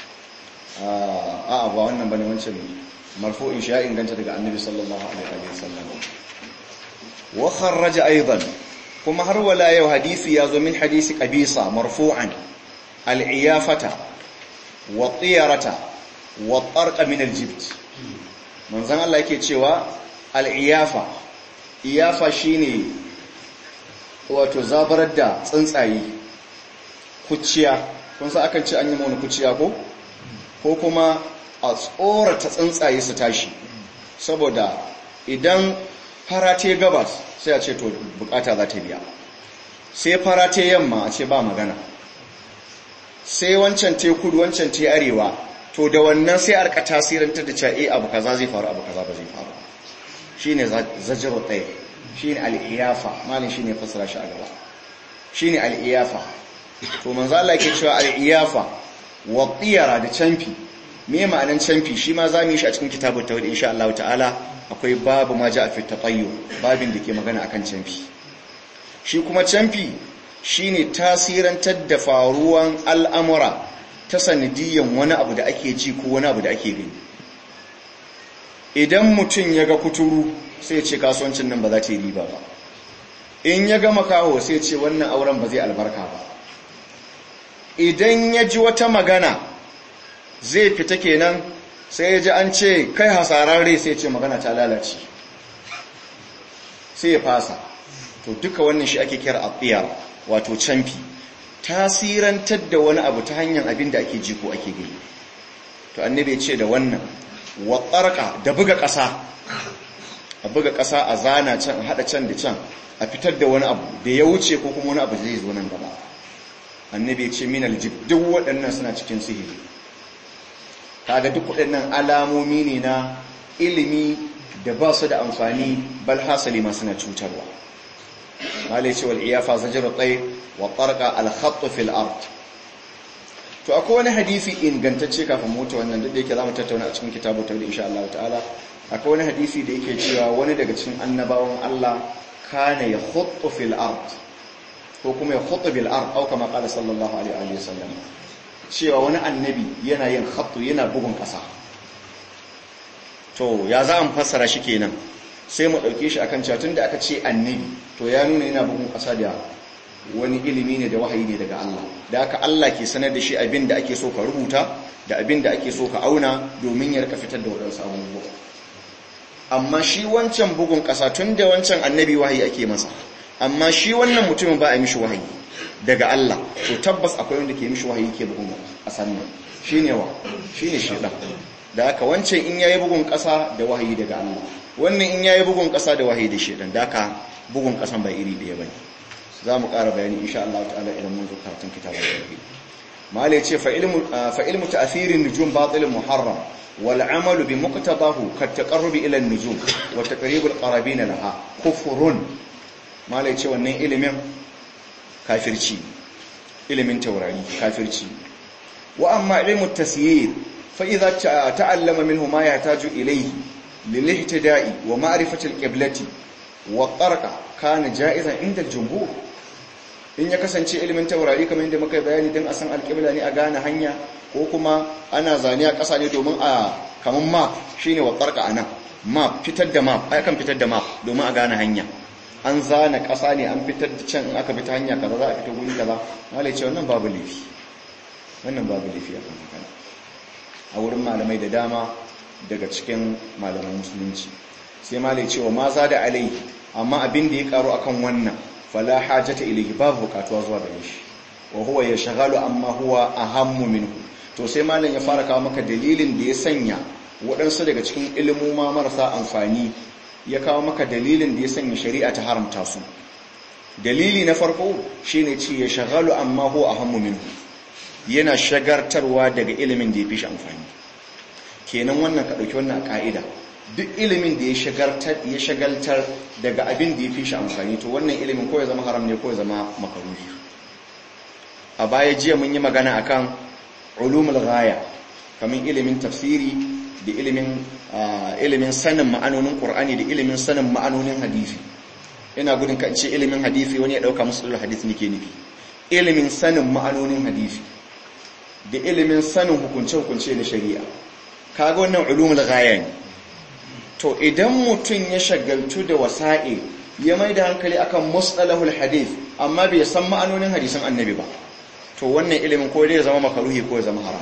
a ba wannan bane wancan marfu'in shi ya inganta daga annabi sallallahu alaihi wasallam wa kharraja aidan kuma har wala yau hadisi ya zo min hadisi qabisa marfu'an al-iyafata wa tiyarata wa tarqa min al-jibt manzon Allah yake cewa al-iyafa iyafa shine wato zabarar da tsuntsaye kuciya kun sa akan ce an yi mana kuciya ko ko kuma a tsorata tsuntsaye su tashi saboda idan farate gabas sai a ce to bukata za ta biya sai farate yamma a ce ba magana sai wancan te kudu wancan te arewa to da wannan sai arka tasirantar da cewa abu kaza zai faru abu kaza ba zai faru shine zajru tay shine al-iyafa malin shine fasara shi a gaba shine al-iyafa to manzo Allah yake cewa al-iyafa wa tiyara da canfi me ma'anan canfi shi ma zamu yi shi a cikin kitabut tawhid insha Allah ta'ala akwai babu ma ja fi taqayyu babin da ke magana akan canfi shi kuma canfi shine tasirantar da faruwan al'amura ta sanadiyan wani abu da ake ji ko wani abu da ake gani idan mutum ya ga kuturu sai ce kasuwancin nan ba za ta yi riba ba in ya ga makaho sai ce wannan auren ba zai albarka ba idan ya ji wata magana zai fita kenan sai ya ji an ce kai hasararre sai ce magana ta lalace sai ya fasa to duka wannan shi ake kira atiyar wato canfi tasirantar da wani abu ta hanyar abin da ake ji ko ake gani to annabi ya ce da wannan wa da buga ƙasa a buga ƙasa a zana can a haɗa can da can a fitar da wani abu da ya wuce ko kuma wani abu zai zo nan gaba annabi ya ce minal jib duk waɗannan suna cikin sihiri kaga duk waɗannan alamomi ne na ilimi da ba su da amfani bal hasali ma suna cutarwa malai ce wal iyafa zajru tay wa tarqa al khatt fil ard to akwai wani hadisi ingantacce kafin mu ta wannan duk da yake zamu tattauna a cikin kitabu tawhid insha Allah ta'ala akwai wani hadisi da yake cewa wani daga cikin annabawan Allah kana ya khuttu fil ard ko kuma ya khuttu bil ard au kama qala sallallahu alaihi wa sallam cewa wani annabi yana yin khattu yana bugun kasa to ya za mu fassara shi kenan sai mu dauke shi akan cewa tunda aka ce annabi to ya nuna yana bugun kasa da wani ilimi ne da wahayi ne daga Allah da aka Allah ke sanar da shi abin da ake so ka rubuta da abin da ake so ka auna domin ya rika fitar da wadansu abubuwa amma shi wancan bugun ƙasa tun da wancan annabi wahayi ake masa amma shi wannan mutumin ba a mishi wahayi daga Allah to tabbas akwai wanda ke mishi wahayi ke bugun ƙasan nan shine wa shine shedan da haka wancan in yayi bugun ƙasa da wahayi daga Allah wannan in yayi bugun ƙasa da wahayi da shedan da haka bugun ƙasan ba iri ɗaya bane za mu ƙara bayani insha Allah ta'ala idan mun zo karatun kitabul tauhid malai ce fa ilmu fa ilmu ta'thirin nujum batil muharram والعمل بمقتضاه كالتقرب الى النجوم وتقريب القرابين لها كفر ما لا yace wannan ilimin kafirci ilimin taurari kafirci wa amma ilmu tasyir fa idza ta'allama minhu ma yahtaju ilayhi lilihtida'i wa ma'rifati alqiblati wa tarqa kana ja'izan inda aljumhur in ya kasance ilimin taurari kamar yadda muka bayani dan a san alqibla ne a gane hanya ko kuma ana zane a ƙasa ne domin a kamar map shine wa tsarka a nan map fitar da map ai kan fitar da map domin a gane hanya an zana ƙasa ne an fitar da can in aka fita hanya kaza za a fita guri kaza malai ce wannan babu laifi wannan babu laifi a kan haka a wurin malamai da dama daga cikin malaman musulunci sai malai ce wa ma za da alai amma abin da ya karu akan wannan fala hajata ilayhi babu bukatuwa zuwa gare shi wa huwa yashghalu amma huwa ahammu minhu to sai malam ya fara kawo maka dalilin da ya sanya waɗansu daga cikin ilimuma marasa amfani ya kawo maka dalilin da ya sanya shari'a ta haramta su dalili na farko shine ci ya shagalu amma huwa ahammu minhu yana shagartarwa daga ilimin da ya fi shi amfani kenan wannan ka ɗauki wannan ka'ida duk ilimin da ya shagartar ya shagaltar daga abin da ya fi shi amfani to wannan ilimin ko ya zama haram ne ko ya zama makaruhi a baya jiya mun yi magana akan ulumul ghaya kamar ilimin tafsiri da ilimin ilimin sanin ma'anonin qur'ani da ilimin sanin ma'anonin hadisi ina gudun kan ce ilimin hadisi wani ya dauka musulul hadisi nake nufi ilimin sanin ma'anonin hadisi da ilimin sanin hukunce hukunce na shari'a kaga wannan ulumul ghaya ne to idan mutum ya shagaltu da wasa'il ya mai da hankali akan mustalahul hadith amma bai san ma'anonin hadisan annabi ba to wannan ilimin ko dai ya zama makaruhi ko ya zama haram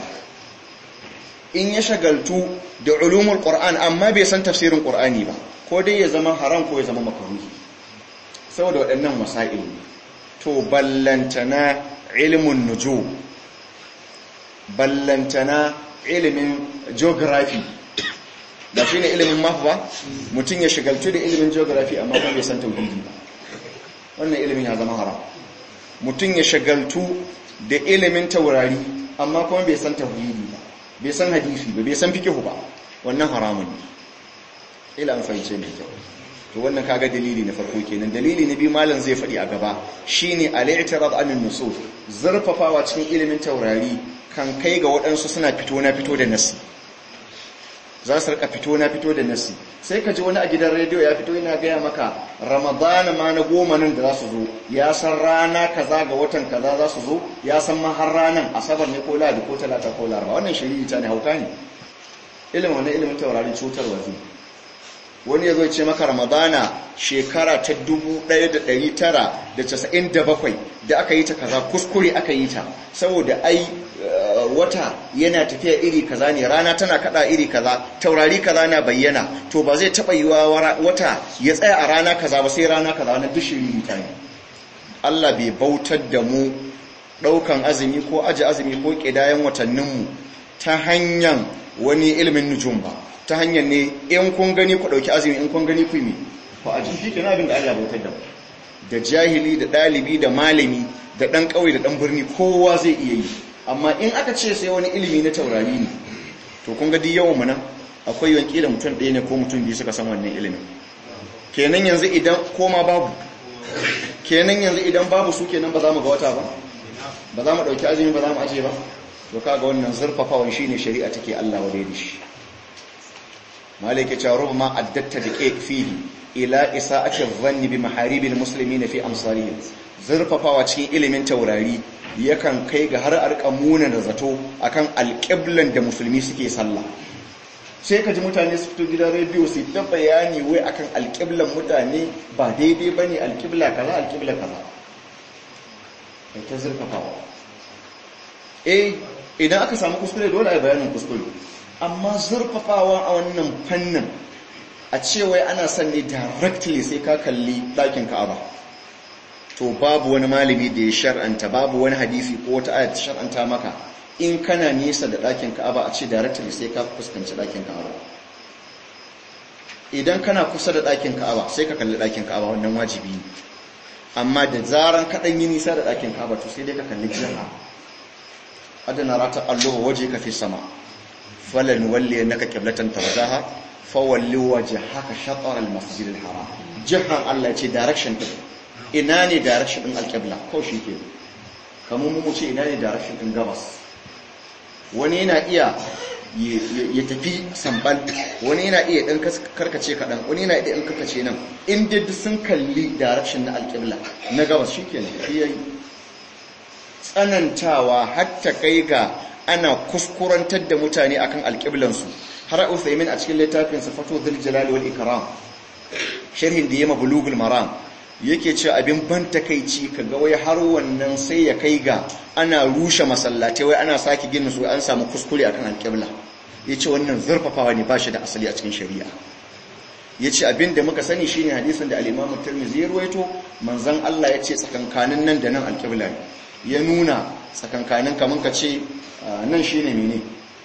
in ya shagaltu da ulumul qur'an amma bai san tafsirin qur'ani ba ko dai ya zama haram ko ya zama makaruhi saboda waɗannan masail ne to ballantana ilmun nujum ballantana ilimin geography da shi ne ilimin map ba mutum ya shagaltu da ilimin geography amma kuma bai san tauhidi ba wannan ilimin ya zama haram mutum ya shagaltu da ilimin taurari amma kuma bai san tauhidi ba bai san hadisi ba bai san fiqh ba wannan haramun ne ila an fahimce mai kyau to wannan kaga dalili na farko kenan dalili na biyu malam zai faɗi a gaba shine al-i'tirad an nusus zurfafawa cikin ilimin taurari kan kai ga waɗansu suna fito na fito da nasi za su rika fito na fito da nasi sai ka ji wani a gidan rediyo ya fito yana gaya maka ramadana ma na goma nan da za su zo ya san rana kaza ga watan kaza za su zo ya san ma har ranan asabar ne ko ladi ko talata ko laraba wannan shari'i ta ne hauka ne ilimin wannan ilimin taurarin cutarwa zai wani ya zo ce maka ramadana shekara ta 1997 da aka yi ta kaza kuskure aka yi ta saboda ai wata yana tafiya iri kaza ne rana tana kada iri kaza taurari kaza na bayyana to ba zai taba yiwa wata ya tsaya a rana kaza ba sai rana kaza na dushin mutane Allah bai bautar da mu daukan azumi ko aji azumi ko kidayen watanninmu ta hanyar wani ilimin nujum ba ta hanyar ne in kun gani ku dauki azumi in kun gani ku yi ku aji shi kenan abin da Allah bautar da mu da jahili da dalibi da malami da dan kauye da dan birni kowa zai iya yi amma in aka ce sai wani ilimi na taurari ne to kun ga yawan mu nan akwai yanki da mutum ɗaya ne ko mutum biyu suka san wannan ilimin kenan yanzu idan koma babu kenan yanzu idan babu su kenan ba za mu ga wata ba ba za mu ɗauki azumi ba za mu aje ba to kaga wannan zurfafawan shine shari'a take Allah wa da shi malike cewa rubma addatta da ke fihi ila isa'ati dhanni bi maharibil muslimin fi amsalihim zurfafawa cikin ilimin taurari yakan kai ga har arka muna da zato akan alƙiblan da musulmi suke sallah sai ka ji mutane su fito gidan rediyo su ta bayani wai akan alƙiblan mutane ba daidai bane alƙibla kaza alƙibla kaza kai ta zurfafawa eh idan aka samu kuskure dole a bayanin kuskure amma zurfafawa a wannan fannin a cewa ana son ne directly sai ka kalli ɗakin ka'aba to babu wani malami da ya shar'anta babu wani hadisi ko wata ayat shar'anta maka in kana nisa da ɗakin ka'aba a ce directly sai ka fuskanci ɗakin ka'aba idan kana kusa da ɗakin ka'aba sai ka kalli ɗakin ka'aba wannan wajibi ne amma da zaran kaɗan yi nisa da ɗakin ka'aba to sai dai ka kalli jiha adana rata allo waje ka fi sama falan walle naka qiblatan tarzaha fawalli wajhaka shatr al-masjid al-haram jihan Allah ce direction din ina ne direction din al-qibla ko shike kamar mu ce ina ne direction din gabas wani yana iya ya tafi sambal wani yana iya dan karkace kadan wani yana iya dan karkace nan in dai sun kalli direction na al-qibla na gabas shikenan shi yayi tsanantawa hatta kai ga ana kuskurantar da mutane akan alƙiblansu har Uthaymin a cikin littafin Sifatu Dhul Jalali wal Ikram sharhin da yema Bulughul Maram yake cewa abin ban takeici kaga wai har wannan sai ya kai ga ana rushe masallatai wai ana saki ginin su an samu kuskure akan alƙibla yace wannan zurfafawa ne ba shi da asali a cikin shari'a yace abin da muka sani shine hadisin da al-Imam Tirmidhi ya ruwaito manzon Allah yace tsakankanin nan da nan alƙibla ne ya nuna tsakankanin kaman ka ce nan shi ne mene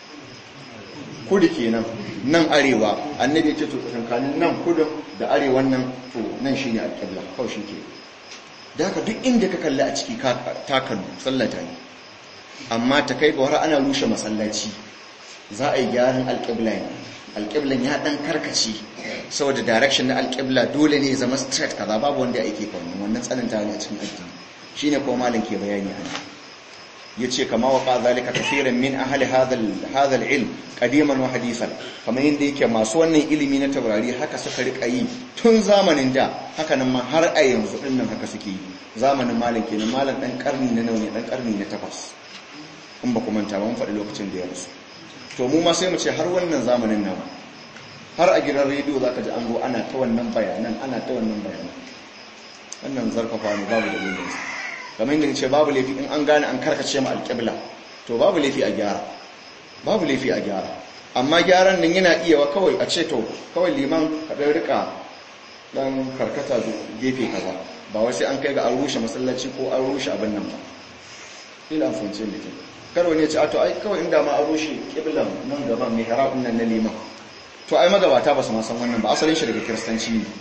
kudu kenan nan arewa annabi ya ce to tsakankanin nan kudin da arewan nan to nan shi ne alƙibla kawai shi ke da haka duk inda ka kalli a ciki ta kallu sallata ne amma ta kai ga wara ana rushe masallaci za a yi gyaran alƙibla ne alƙiblan ya ɗan karkaci saboda direction na alƙibla dole ne zama straight kaza babu wanda ya aike kwanin wannan tsananta ne a cikin addini shine ko malam ke bayani a yace kama waqa zalika kaseeran min ahli hadha hadha al-ilm qadiman wa hadithan kamar yanda yake masu wannan ilimi na taurari haka suka rika yi tun zamanin da haka nan ma har a yanzu din nan haka suke yi zamanin malam kenan malam dan karni na nawa ne dan karni na takwas in ba ku manta ba mun faɗi lokacin da ya rasu to mu ma sai mu ce har wannan zamanin nawa har a gidan rediyo zaka ji an go ana ta wannan bayanan ana ta wannan bayanan wannan zarfafa ne babu dalilin kamar yadda ce babu laifi in an gane an karkace ma alƙibla to babu laifi a gyara babu laifi a gyara amma gyaran nan yana iya wa kawai a ce to kawai liman kaɗan rika ɗan karkata gefe kaza ba wai sai an kai ga an rushe masallaci ko an rushe abin nan ba ila an funce da ke karo ne ce a to ai kawai inda ma an rushe ƙiblan nan gaba mai harabin nan na liman to ai magabata ba su ma san wannan ba asalin shi daga kiristanci ne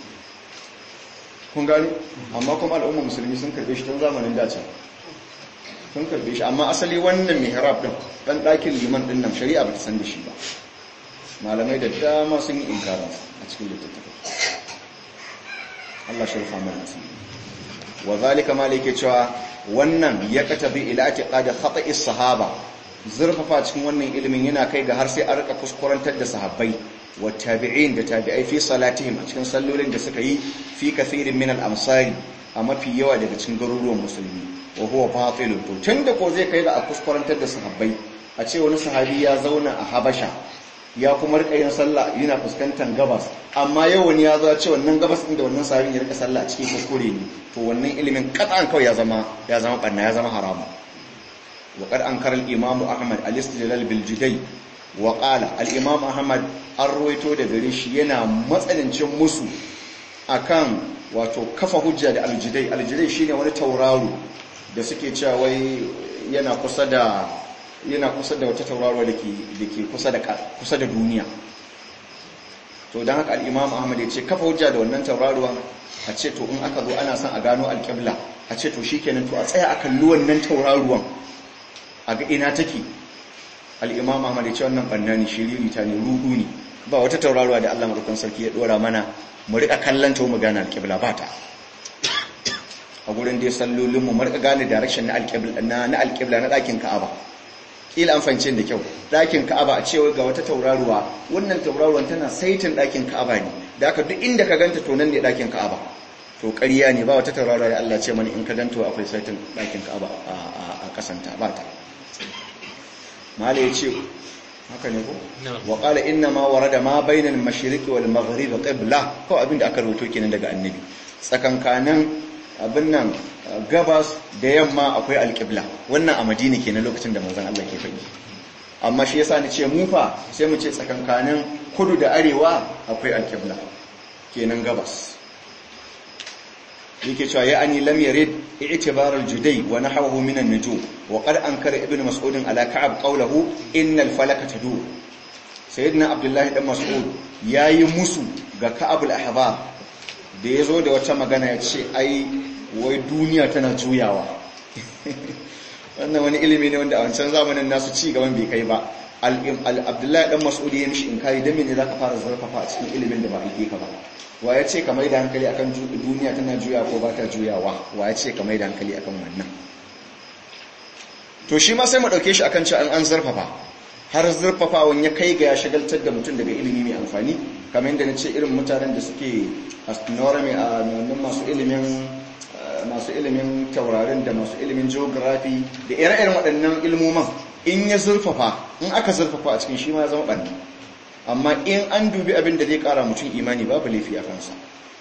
kun gani amma kuma al'ummar musulmi sun karbe shi tun zamanin dacin sun karbe shi amma asali wannan mihrab din dan ɗakin liman din nan shari'a ba ta san da shi ba malamai da dama sun yi inkarin a cikin littattafai Allah shirfa mai nasi wa zalika ma yake cewa wannan ya katabi ila atiqad khata'i sahaba zurfafa cikin wannan ilimin yana kai ga har sai a rika kuskurantar da sahabbai والتابعين da tabi'ai fi salatihim a cikin sallolin da suka yi fi kathirin min al-amsari a mafi yawa daga cikin garuruwan musulmi wa huwa batil to tunda ko zai kai ga a kuskurantar da sahabbai a ce wani sahabi ya zauna a Habasha ya kuma rika yin sallah yana fuskantar gabas amma yau wani ya zo ya ce wannan gabas din da wannan sahabin ya rika sallah a cikin kuskure ne to wannan ilimin kat'an kawai ya zama ya zama banna ya zama haramu wa qad ankara al-imam ahmad al-istidlal bil judai wa qala al-imam ahmad an ruwaito da gare shi yana matsanancin musu akan wato kafa hujja da al-judai al-judai shine wani tauraro da suke cewa wai yana kusa da yana kusa da wata tauraro da ke kusa da kusa da duniya to don haka al'imam ahmad ya ce kafa hujja da wannan tauraruwan a ce to in aka zo ana son a gano alƙibla a ce to shikenan to a tsaya a kalli wannan tauraruwan a ga ina take al'imam ahmad ya ce wannan ɓanna ne shiriri ta ne rudu ne ba wata tauraruwa da allah marukun sarki ya ɗora mana mu riƙa kallon ta mu gane alƙibla ba ta a gurin da ya sallolinmu mu riƙa gane direction na alƙibla na ɗakin ka'aba kila an fahimci da kyau ɗakin ka'aba a cewa ga wata tauraruwa wannan tauraruwan tana saitin ɗakin ka'aba ne da aka duk inda ka ganta to nan ne ɗakin ka'aba to ƙarya ne ba wata tauraruwa da Allah ce mana in ka ganta akwai saitin ɗakin ka'aba a kasanta ba ta mala ya ce haka ne ko wa qala inna ma warada ma bainal mashriqi wal maghrib qibla ko abin da aka rubuto kenan daga annabi tsakankanin abin nan gabas da yamma akwai alƙibla wannan a madina ke na lokacin da manzan Allah ke faɗi amma shi yasa ni ce mufa sai mu ce tsakankanin kudu da arewa akwai alƙibla kenan gabas yake cewa ya ani lam yarid i'tibar al-judai wa nahwahu min an-nujum wa qad ankara ibn mas'ud ala ka'ab qawluhu innal falaka tadur sayyidina abdullahi dan mas'ud yayi musu ga ka'ab al-ahbar da yazo da wata magana ya ce ai wai duniya tana juyawa wannan wani ilimi ne wanda a wancan zamanin nasu ci gaban bai kai ba abdullahi dan mas'udi ya mishi inkari dan mene zaka fara zarfafa a cikin ilimin da ba ake ka ba wa ya ce ka mai da hankali akan duniya tana juya ko ba ta juyawa wa ya ce ka mai da hankali akan wannan to shi ma sai mu dauke shi akan cewa an zarfafa har zurfafawan ya kai ga ya shagaltar da mutum daga ilimi mai amfani kamar yadda na ce irin mutanen da suke astronomy a masu ilimin masu ilimin taurarin da masu ilimin geography da ire-iren waɗannan ilmoman in ya zurfafa in aka zurfafa a cikin shi ma zama ɓanni amma in an dubi abin da zai ƙara mutum imani babu laifi a kansa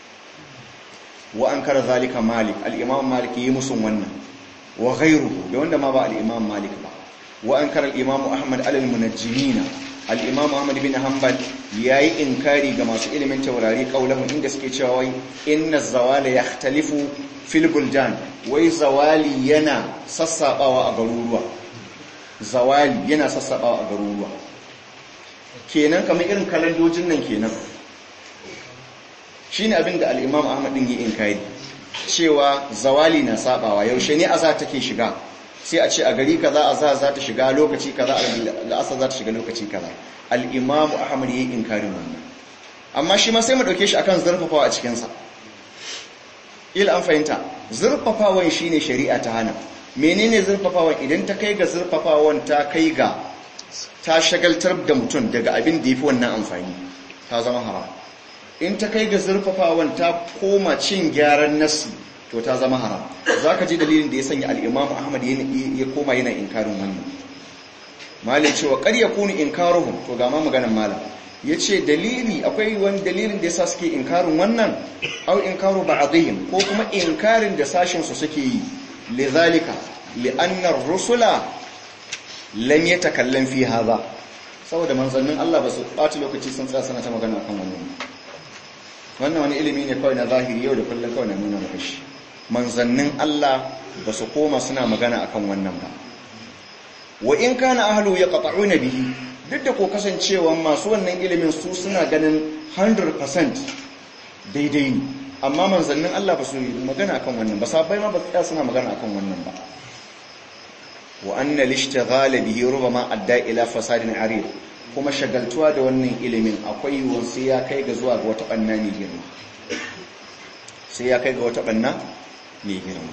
wa an kara zalika malik al'imam malik yi musun wannan wa gairu da wanda ma ba al'imam malik ba wa an kara al'imam ahmad alal munajjimina al'imam ahmad bin hanbal ya yi inkari ga masu ilimin taurari ƙaunahu inda suke cewa wai inna zawala ya talifu filbuljan wai zawali yana sassaɓawa a garuruwa zawali yana sassaɓawa a garuruwa kenan kamar irin kalandojin nan kenan shi ne abin da al'imam ahmad ɗin yi inkari cewa zawali na saɓawa yaushe ne a za take shiga sai a ce a gari kaza a za za ta shiga lokaci kaza al'asar za ta shiga lokaci kaza al'imamu ahmad yi inkarin wannan amma shi ma sai mu ɗauke shi akan zurfafawa a cikinsa il an fahimta zurfafawan shi ne shari'a ta hana menene zurfafawan idan ta kai ga zurfafawan ta kai ga ta shagaltar da mutum daga abin da ya fi wannan amfani ta zama haram in ta kai ga zurfafawan ta koma cin gyaran nasi to ta zama haram za ka ji dalilin da ya sanya al'imamu ahmad ya koma yana inkarin wannan malin cewa ƙarya kuni inkaruhun to ga ma maganin malam ya ce dalili akwai wani dalilin da ya sa suke inkarin wannan au inkaru ba ko kuma inkarin da sashensu suke yi lizalika li'annar rusula lam ya takallan fi haza saboda manzannin Allah ba su ɓata lokaci sun tsaya suna ta magana kan wannan wannan wani ilimi ne kawai na zahiri yau da kullum kawai na nuna maka shi manzannin Allah ba su koma suna magana akan wannan ba wa in kana ahlu yaqta'una bihi duk da ko kasancewa masu wannan ilimin su suna ganin 100% daidai ne amma manzannin Allah ba su magana akan wannan ba sabai ma ba su suna magana akan wannan ba wa anna lishtighala bihi rubama adda ila fasadin arid kuma shagaltuwa da wannan ilimin akwai yiwuwar sai ya kai ga zuwa ga wata banna ne girma sai ya kai ga wata banna mai girma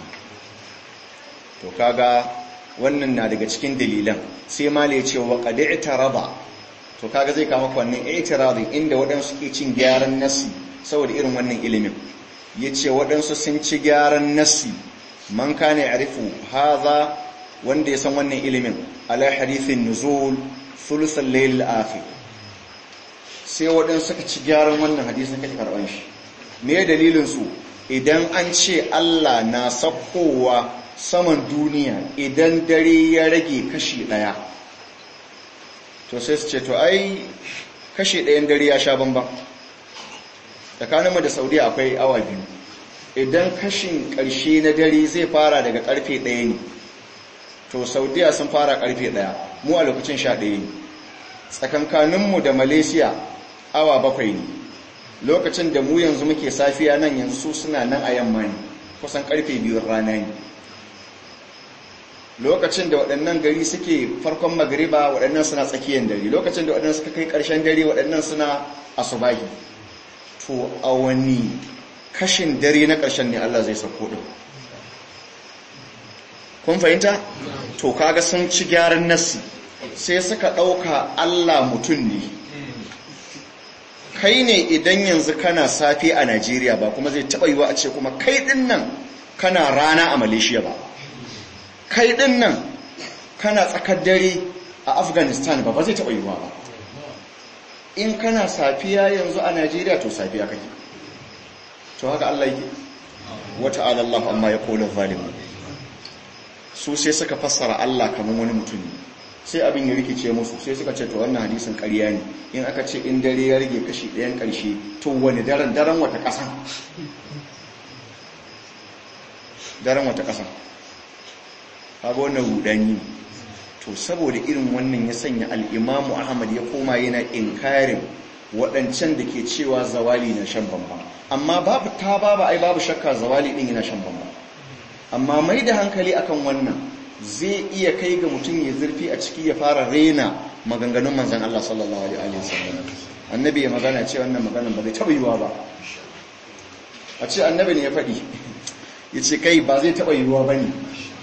to kaga wannan na daga cikin dalilan sai ma ya ce wa qad i'taraba to kaga zai kama wannan i'tiradi inda waɗansu ke cin gyaran nasi saboda irin wannan ilimin yace waɗansu sun ci gyaran nasi man kana ya'rifu hadha wanda ya san wannan ilimin ala hadithin nuzul thuluthal layl akhir sai waɗansu suka ci gyaran wannan hadisin kake karban shi me dalilin su idan an ce Allah na sakkowa saman duniya idan dare ya rage kashi ɗaya to sai su ce to ai kashi ɗayan dare ya sha bambam tsakaninmu da saudiya akwai awa biyu idan kashin ƙarshe na dare zai fara daga ƙarfe ɗaya ne to saudiya sun fara ƙarfe ɗaya mu a lokacin sha ɗaya ne tsakankaninmu da malaysia awa bakwai ne lokacin da mu yanzu muke safiya nan yanzu suna nan a yamma ne kusan ƙarfe biyun rana ne lokacin da waɗannan gari suke farkon magariba waɗannan suna tsakiyar dare lokacin da waɗannan suka kai ƙarshen dare waɗannan suna asubahi to a wani kashin dare na ƙarshen ne Allah zai sauko ɗin kun fahimta to kaga sun ci gyaran nassi sai suka ɗauka Allah mutum ne kai ne idan yanzu kana safe a Najeriya ba kuma zai taɓa yiwa a ce kuma kai ɗin nan kana rana a Malaysia ba kai ɗin nan kana tsakar dare a Afghanistan ba ba zai taɓa yiwa ba in kana safiya yanzu a Najeriya to safiya kake to haka Allah yake wata Allah amma ya kola zalimu su sai suka fassara Allah kamar wani mutum ne sai abin ya rikice musu sai suka ce to wannan hadisin ƙarya ne in aka ce in dare ya rage kashi ɗayan ƙarshe to wani daren daren wata ƙasa daren wata ƙasa kaga wannan rudani to saboda irin wannan ya sanya al'imamu ahmad ya koma yana inkarin waɗancan da ke cewa zawali na shan bambam amma babu ta babu ai babu shakka zawali ɗin yana shan bambam amma mai da hankali akan wannan zai iya kai ga mutum ya zurfi a ciki ya fara rena maganganun manzan Allah sallallahu alaihi wasallam annabi ya magana ce wannan maganan ba zai taɓa yiwuwa ba a ce annabi ne ya faɗi ya ce kai ba zai taɓa yiwuwa ba ne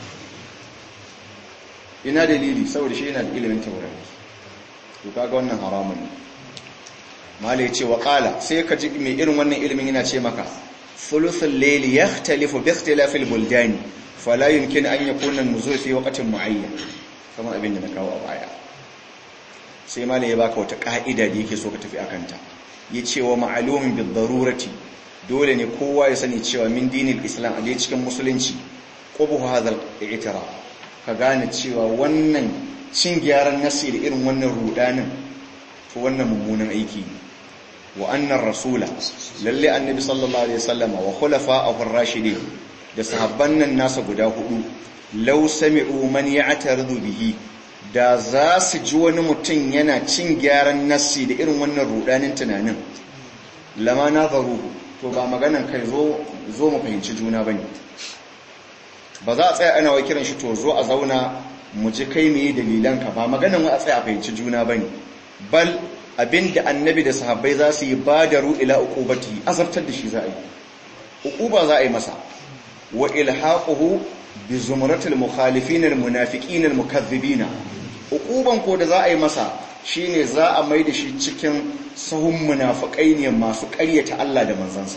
ina dalili saboda shi yana da ilimin taurari to kaga wannan haramun ne malai ce wa qala sai ka ji mai irin wannan ilimin yana ce maka thuluthul layli yakhtalifu bi ikhtilafil buldani fala yumkin an yakuna an-nuzul fi waqtin muayyan kamar abin da na kawo a baya sai malai ya baka wata ka'ida da yake so ka tafi akan ta yace wa ma'lumin bi darurati dole ne kowa ya sani cewa min dinil islam a cikin musulunci qubu hadha al-i'tiraf ka gane cewa wannan cin gyaran nasi da irin wannan rudanin to wannan mummunan aiki ne wa annar rasula lalle annabi sallallahu alaihi wasallama wa khulafa'ur rashidin da sahabban nan nasa guda hudu law sami'u man ya'taridu bihi da za su ji wani mutum yana cin gyaran nasi da irin wannan rudanin tunanin lama nazaru to ba maganan kai zo zo mu fahimci juna bane ba za a tsaya ana wai kiran shi to zo a zauna mu ji kai meye dalilanka ba maganan wai a tsaya a fahimci juna bane bal abinda annabi da sahabbai za su yi badaru ila uqubati azabtar da shi za a yi uquba za a yi masa wa ilhaquhu bi zumratil mukhalifin al munafiqin al mukaththibin uquban ko da za a yi masa shine za a mai da shi cikin sahun munafikai ne masu ƙaryata Allah da manzansa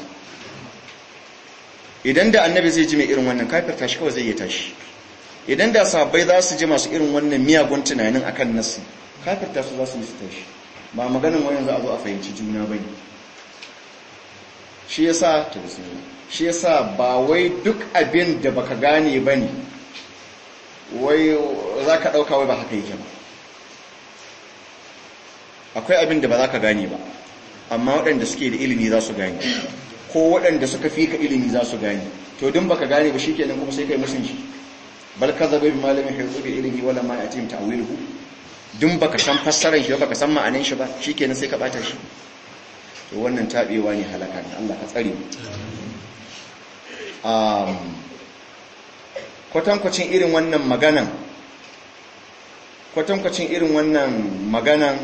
idan da annabi zai ji mai irin wannan kafirta shi kawai zai yi tashi idan da sahabbai za su ji masu irin wannan miyagun tunanin akan nasu kafirta su za su yi su tashi ba maganin wayan za a zo a fahimci juna ba ne shi yasa ta shi yasa ba wai duk abin da baka gane ba ne wai za ka ɗauka wai ba haka yake ba akwai abin da ba za ka gane ba amma waɗanda suke da ilimi za su gane ko waɗanda suka fi ka ilimi za su gane to din baka gane ba shikenan kuma sai kai musun shi bal kadzabu bi malamin haythu bi ilmi wala ma yatim ta'wiluhu din baka san fassarar shi baka san ma'anar shi ba shikenan sai ka bata shi to wannan tabewa ne halaka ne Allah ka tsare um kwatankwacin irin wannan maganan kwatankwacin irin wannan maganan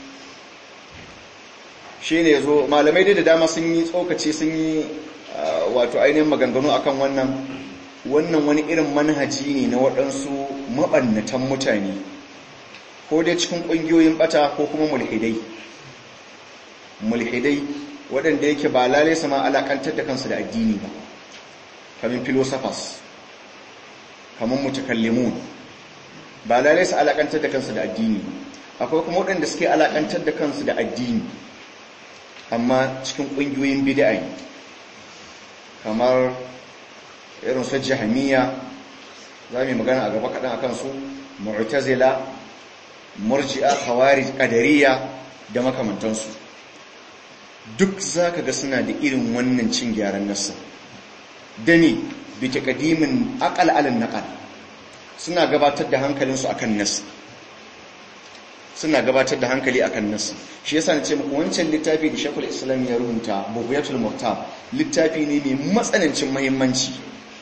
shi ne zo malamai dai da dama sun yi tsokaci sun yi wato ainihin maganganu akan wannan wannan wani irin manhaji ne na waɗansu maɓannatan mutane ko dai cikin ƙungiyoyin ɓata ko kuma mulhidai mulhidai waɗanda yake ba lalai sama alaƙantar da kansu da addini ba kamin philosophers kamin mutakallimun ba lalai su alaƙantar da kansu da addini akwai kuma waɗanda suke alaƙantar da kansu da addini amma cikin ƙungiyoyin bid'a ne kamar irin su jahamiya za mu magana a gaba kaɗan akan su mu'tazila murji'a khawarij qadariyya da makamantansu duk zaka ga suna da irin wannan cin gyaran nassin dani bi taqdimin aqal alal naqal suna gabatar da hankalinsu akan nassi suna gabatar da hankali akan nassi shi yasa nace muku wancan littafi da Sheikhul Islam ya rubuta Bughyatul Muhtab littafi ne mai matsanancin muhimmanci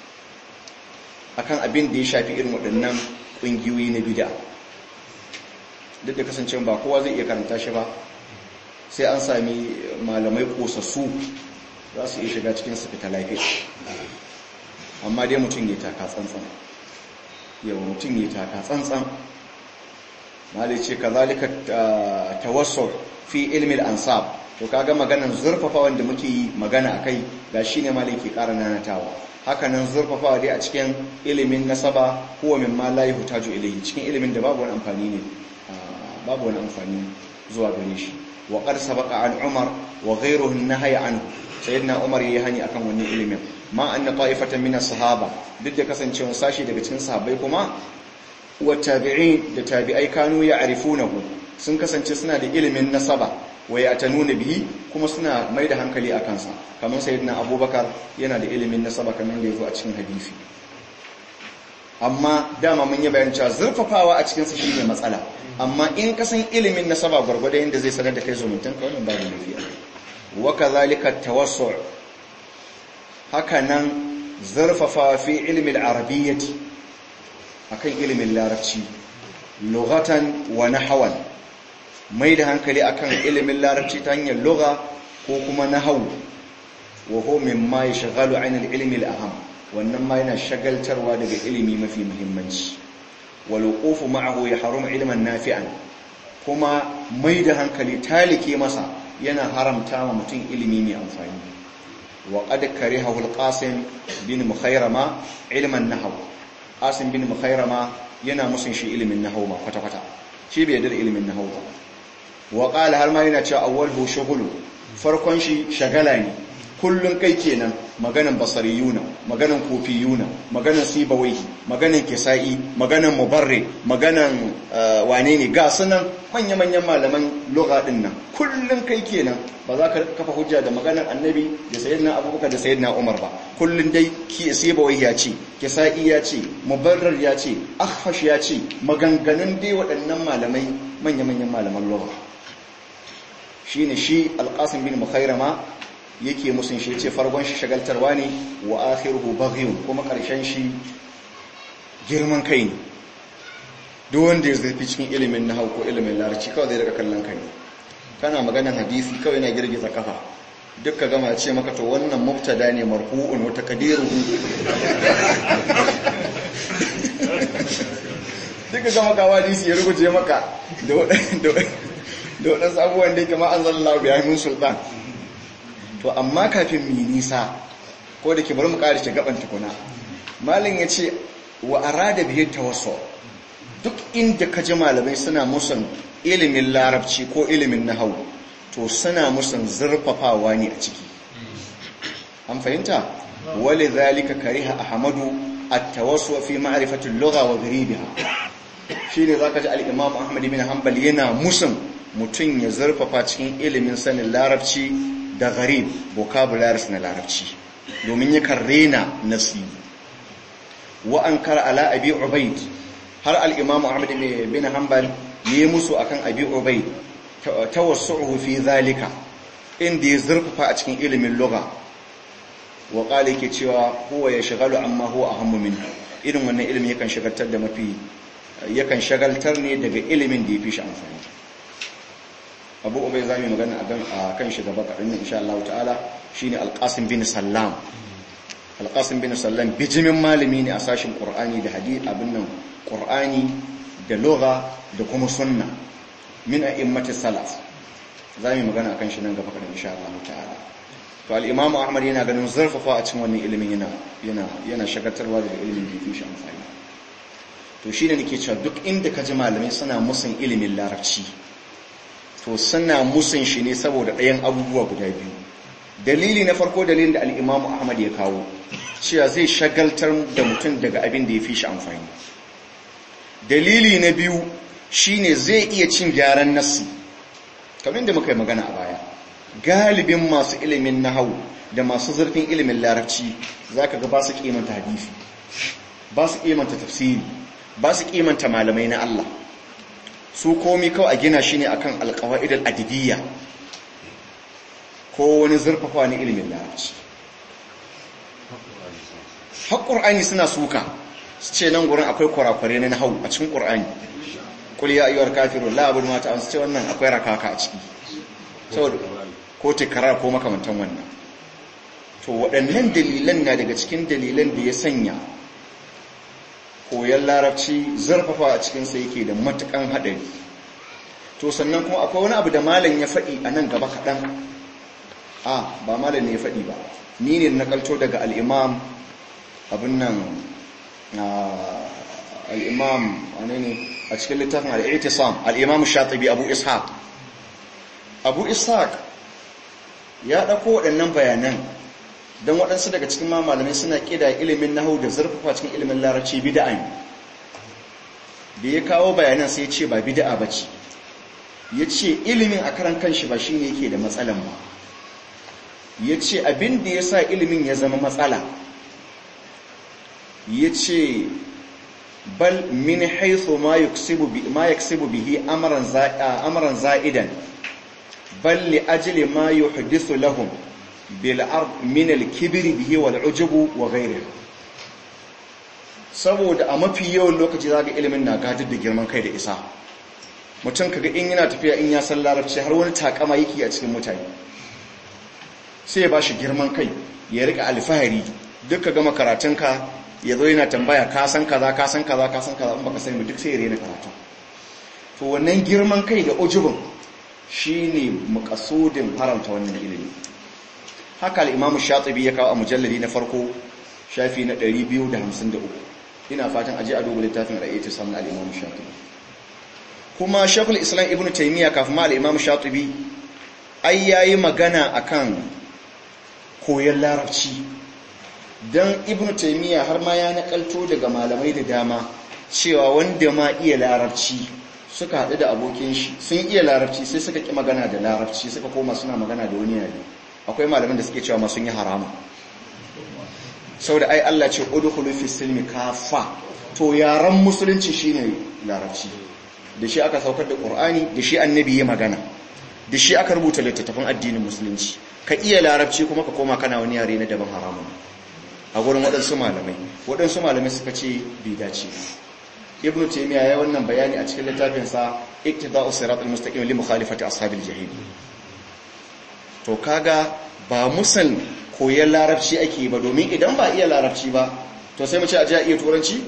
akan abin da ya shafi irin waɗannan ƙungiyoyi na bid'a duk da kasancewa ba kowa zai iya karanta shi ba sai an sami malamai kosassu za su iya shiga cikin su fita lafiya amma dai mutum ya taka tsantsan yau mutum ya taka tsantsan malai ce kazalika tawassul fi ilmi al-ansab to kaga maganan zurfafa wanda muke yi magana akai ga shine malai ke ƙara nanatawa hakanan zurfafawa dai a cikin ilimin nasaba huwa mimma la yuhtaju ilayhi cikin ilimin da babu wani amfani ne babu wani amfani zuwa gare shi wa qad sabaqa an umar wa ghayruhu an-nahy anhu sayyidina umar yayi hani akan wannan ilimin ma anna ta'ifatan min as-sahaba duk da kasancewar sashi daga cikin sahabbai kuma wa tabi'in da tabi'ai kanu ya'rifunahu sun kasance suna da ilimin nasaba wa yatanuna bihi kuma suna mai da hankali akan sa kamar sayyidina abubakar yana da ilimin nasaba kamar da yazo a cikin hadisi amma dama mun yi bayan cewa zurfafawa a cikin sa shine matsala amma in ka san ilimin nasaba gwargwado yadda zai sanar da kai zumuntan ka wannan babu lafiya wa kadhalika tawassu' haka nan zurfafa fi ilmi al-arabiyyati akan ilimin larabci lughatan wa nahwan mai da hankali akan ilimin larabci ta hanyar lugha ko kuma nahwu wa huwa mimma yashghalu 'an al-ilmi al-aham wannan ma yana shagaltarwa daga ilimi mafi muhimmanci waluqufu ma'ahu yahrum ilman nafi'an kuma mai da hankali talike masa yana haramta wa mutum ilimi mai amfani wa qad karihahu al-qasim bin mukhayrama ilman nahw qasim bin mukhayrama yana musun shi ilimin nahw ma kwata kwata shi bai yarda ilimin nahw ba wa qala har ma yana cewa awwalhu shughulu farkon shi shagala ne kullun kai kenan maganan basariyuna maganan kofiyuna maganan sibawai maganan kisa'i maganan mubarre maganan wane ne ga sunan manya-manyan malaman lugha din nan kullun kai kenan ba za ka kafa hujja da maganan annabi da sayyidina abubakar da sayyidina umar ba kullun dai sibawai ya ce kisa'i ya ce mubarrar ya ce akhfash ya ce maganganun dai waɗannan malamai manya-manyan malaman lugha shine shi alqasim bin mukhairama yake musun shi ce farkon shi shagaltarwa ne wa akhiruhu baghiyun kuma karshen shi girman kai ne duk wanda ya zafi cikin ilimin nahwu ko ilimin larabci kawai zai daga kallon kai kana maganar hadisi kawai na girgiza kafa duk ka gama ce maka to wannan mubtada ne marfu'un wa taqdiruhu duk ka gama kawo hadisi ya rubuce maka da waɗansu abubuwan da yake ma'an zallallahu biya min sultan to amma kafin mu nisa ko da ke bari mu ƙari ce gaban tukuna malin ya ce wa arada bihi tawassul duk inda ka ji malamai suna musan ilimin larabci ko ilimin nahwu to suna musan zurfafawa ne a ciki an fahimta wali zalika kariha ahmadu at-tawassul fi ma'rifati al-lugha wa gharibiha shine zaka ji al-imam ahmad bin hanbal yana musan mutun ya zurfafa cikin ilimin sanin larabci da gharib vocabularies na larabci domin yakan rena nasi wa an kar ala abi ubaid har al-imam ahmad bin hanbal yi musu akan abi ubaid tawassuhu fi zalika inda ya zurfafa a cikin ilimin lugha wa qala yake cewa huwa yashghalu amma huwa ahammu minhu irin wannan ilimin yakan shagaltar da mafi yakan shagaltar ne daga ilimin da yafi shi amfani abu ubai za mu magana a kan shi gaba kaɗan insha Allah ta'ala shi ne alƙasin bin sallam alƙasin bin sallam bijimin malami ne a sashin ƙur'ani da hadith abin nan ƙur'ani da lugha da kuma sunna min a immati salaf za mu magana a kan shi nan gaba kaɗan insha Allah ta'ala to al-imamu ahmad yana ganin zarfafa a cikin wannan ilimin yana yana yana shagaltarwa daga ilimin da yake shi amfani to shine nake cewa duk inda ka ji malamai suna musun ilimin larabci to suna musun shi ne saboda ɗayan abubuwa guda biyu dalili na farko dalilin da al'imamu ahmad ya kawo cewa zai shagaltar da mutum daga abin da ya fi shi amfani dalili na biyu shine zai iya cin gyaran nassi kamar da muka yi magana a baya galibin masu ilimin nahawu da masu zurfin ilimin larabci zaka ga ba su kimanta hadisi ba su kimanta tafsiri ba su kimanta malamai na Allah su komi kawai a gina shi ne akan alqawaid al-adibiyya ko wani zurfafa ne ilimin larabci har qur'ani suna suka su ce nan gurin akwai kurakurai na nahawu a cikin qur'ani kul ya ayyuhal kafirun la abudu ma ta'budun ce wannan akwai rakaka a ciki saboda ko tikrar ko makamantan wannan to waɗannan dalilan na daga cikin dalilan da ya sanya koyon larabci zarfafa a cikin sa yake da matukan haɗari to sannan kuma akwai wani abu da malam ya faɗi a nan gaba kaɗan a ba malam ne ya faɗi ba ni ne na kalto daga al'imam abin nan al'imam wane ne a cikin littafin al'itisam al'imam shatibi abu ishaq abu ishaq ya ɗauko waɗannan bayanan don waɗansu daga cikin malamai suna ƙida ilimin nahu da zurfafa cikin ilimin larabci bida'a ne da ya kawo bayanan sai ce ba bida'a ba ce ya ce ilimin a karan kanshi ba shi ne yake da matsalan ba ya ce abin da ya sa ilimin ya zama matsala ya ce bal min haithu ma yaksibu bihi amaran za'idan bal li ajli ma yuhdithu lahum bil ard min al kibri bihi wal ujubu wa ghayrihi saboda a mafi yawan lokaci zaga ilimin na gadar da girman kai da isa mutum kaga in yana tafiya in ya san larabci har wani takama yake a cikin mutane sai ya bashi girman kai ya rika alfahari duk ka gama karatunka ya zo yana tambaya ka san kaza ka san kaza ka san kaza in baka sani duk sai ya rena karatu to wannan girman kai da ujubin shine makasudin faranta wannan ilimi haka al-Imam Shatibi ya kawo a mujalladi na farko shafi na 253 ina fatan aje a duba littafin ra'ayatu sanan al-Imam Shatibi kuma Sheikhul Islam Ibn Taymiyyah kafin ma al-Imam Shatibi ai yayi magana akan koyon larabci don ibn taimiyya har ma ya nakalto daga malamai da dama cewa wanda ma iya larabci suka haɗu da abokin shi sun iya larabci sai suka ƙi magana da larabci suka koma suna magana da wani yare akwai malamin da suke cewa ma sun yi harama sau da ai Allah ce udkhulu fi silmi kafa to yaran musulunci shine larabci da shi aka saukar da qur'ani da shi annabi ya magana da shi aka rubuta littattafan addinin musulunci ka iya larabci kuma ka koma kana wani yare na daban haramun a gurin waɗansu malamai waɗansu malamai suka ce bai dace ibnu taymiya ya wannan bayani a cikin littafin sa iktida'us siratal mustaqim li mukhalifati ashabil jahim to kaga ba musan koyon larabci ake ba domin idan ba iya larabci ba to sai mu ce a ji a iya turanci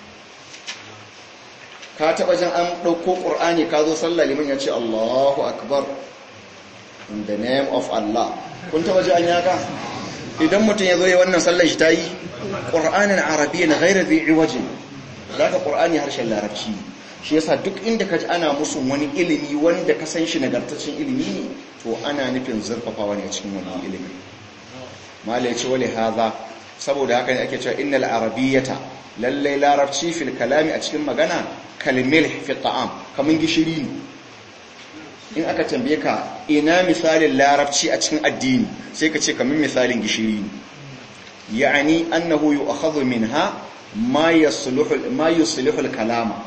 ka taba jan an ɗauko ƙur'ani ka zo sallah liman ya ce Allahu akbar in the name of Allah kun taba ji an yaka idan mutum ya zo ya wannan sallar shi ta yi ƙur'anin arabiya na gairar zai iwajin za ka ƙur'ani harshen larabci shi yasa duk inda ka ji ana musu wani ilimi wanda ka san shi nagartaccen ilimi ne to ana nufin zurfafawa ne a cikin wani ilimi mala ya ce wale haza saboda haka ne ake cewa innal arabiyyata lallai larabci fil kalami a cikin magana kalmil fi ta'am kaman gishiri ne in aka tambaye ka ina misalin larabci a cikin addini sai ka ce kaman misalin gishiri ne ya'ani annahu yu'khadhu minha ma yasluhu ma yuslihu al-kalama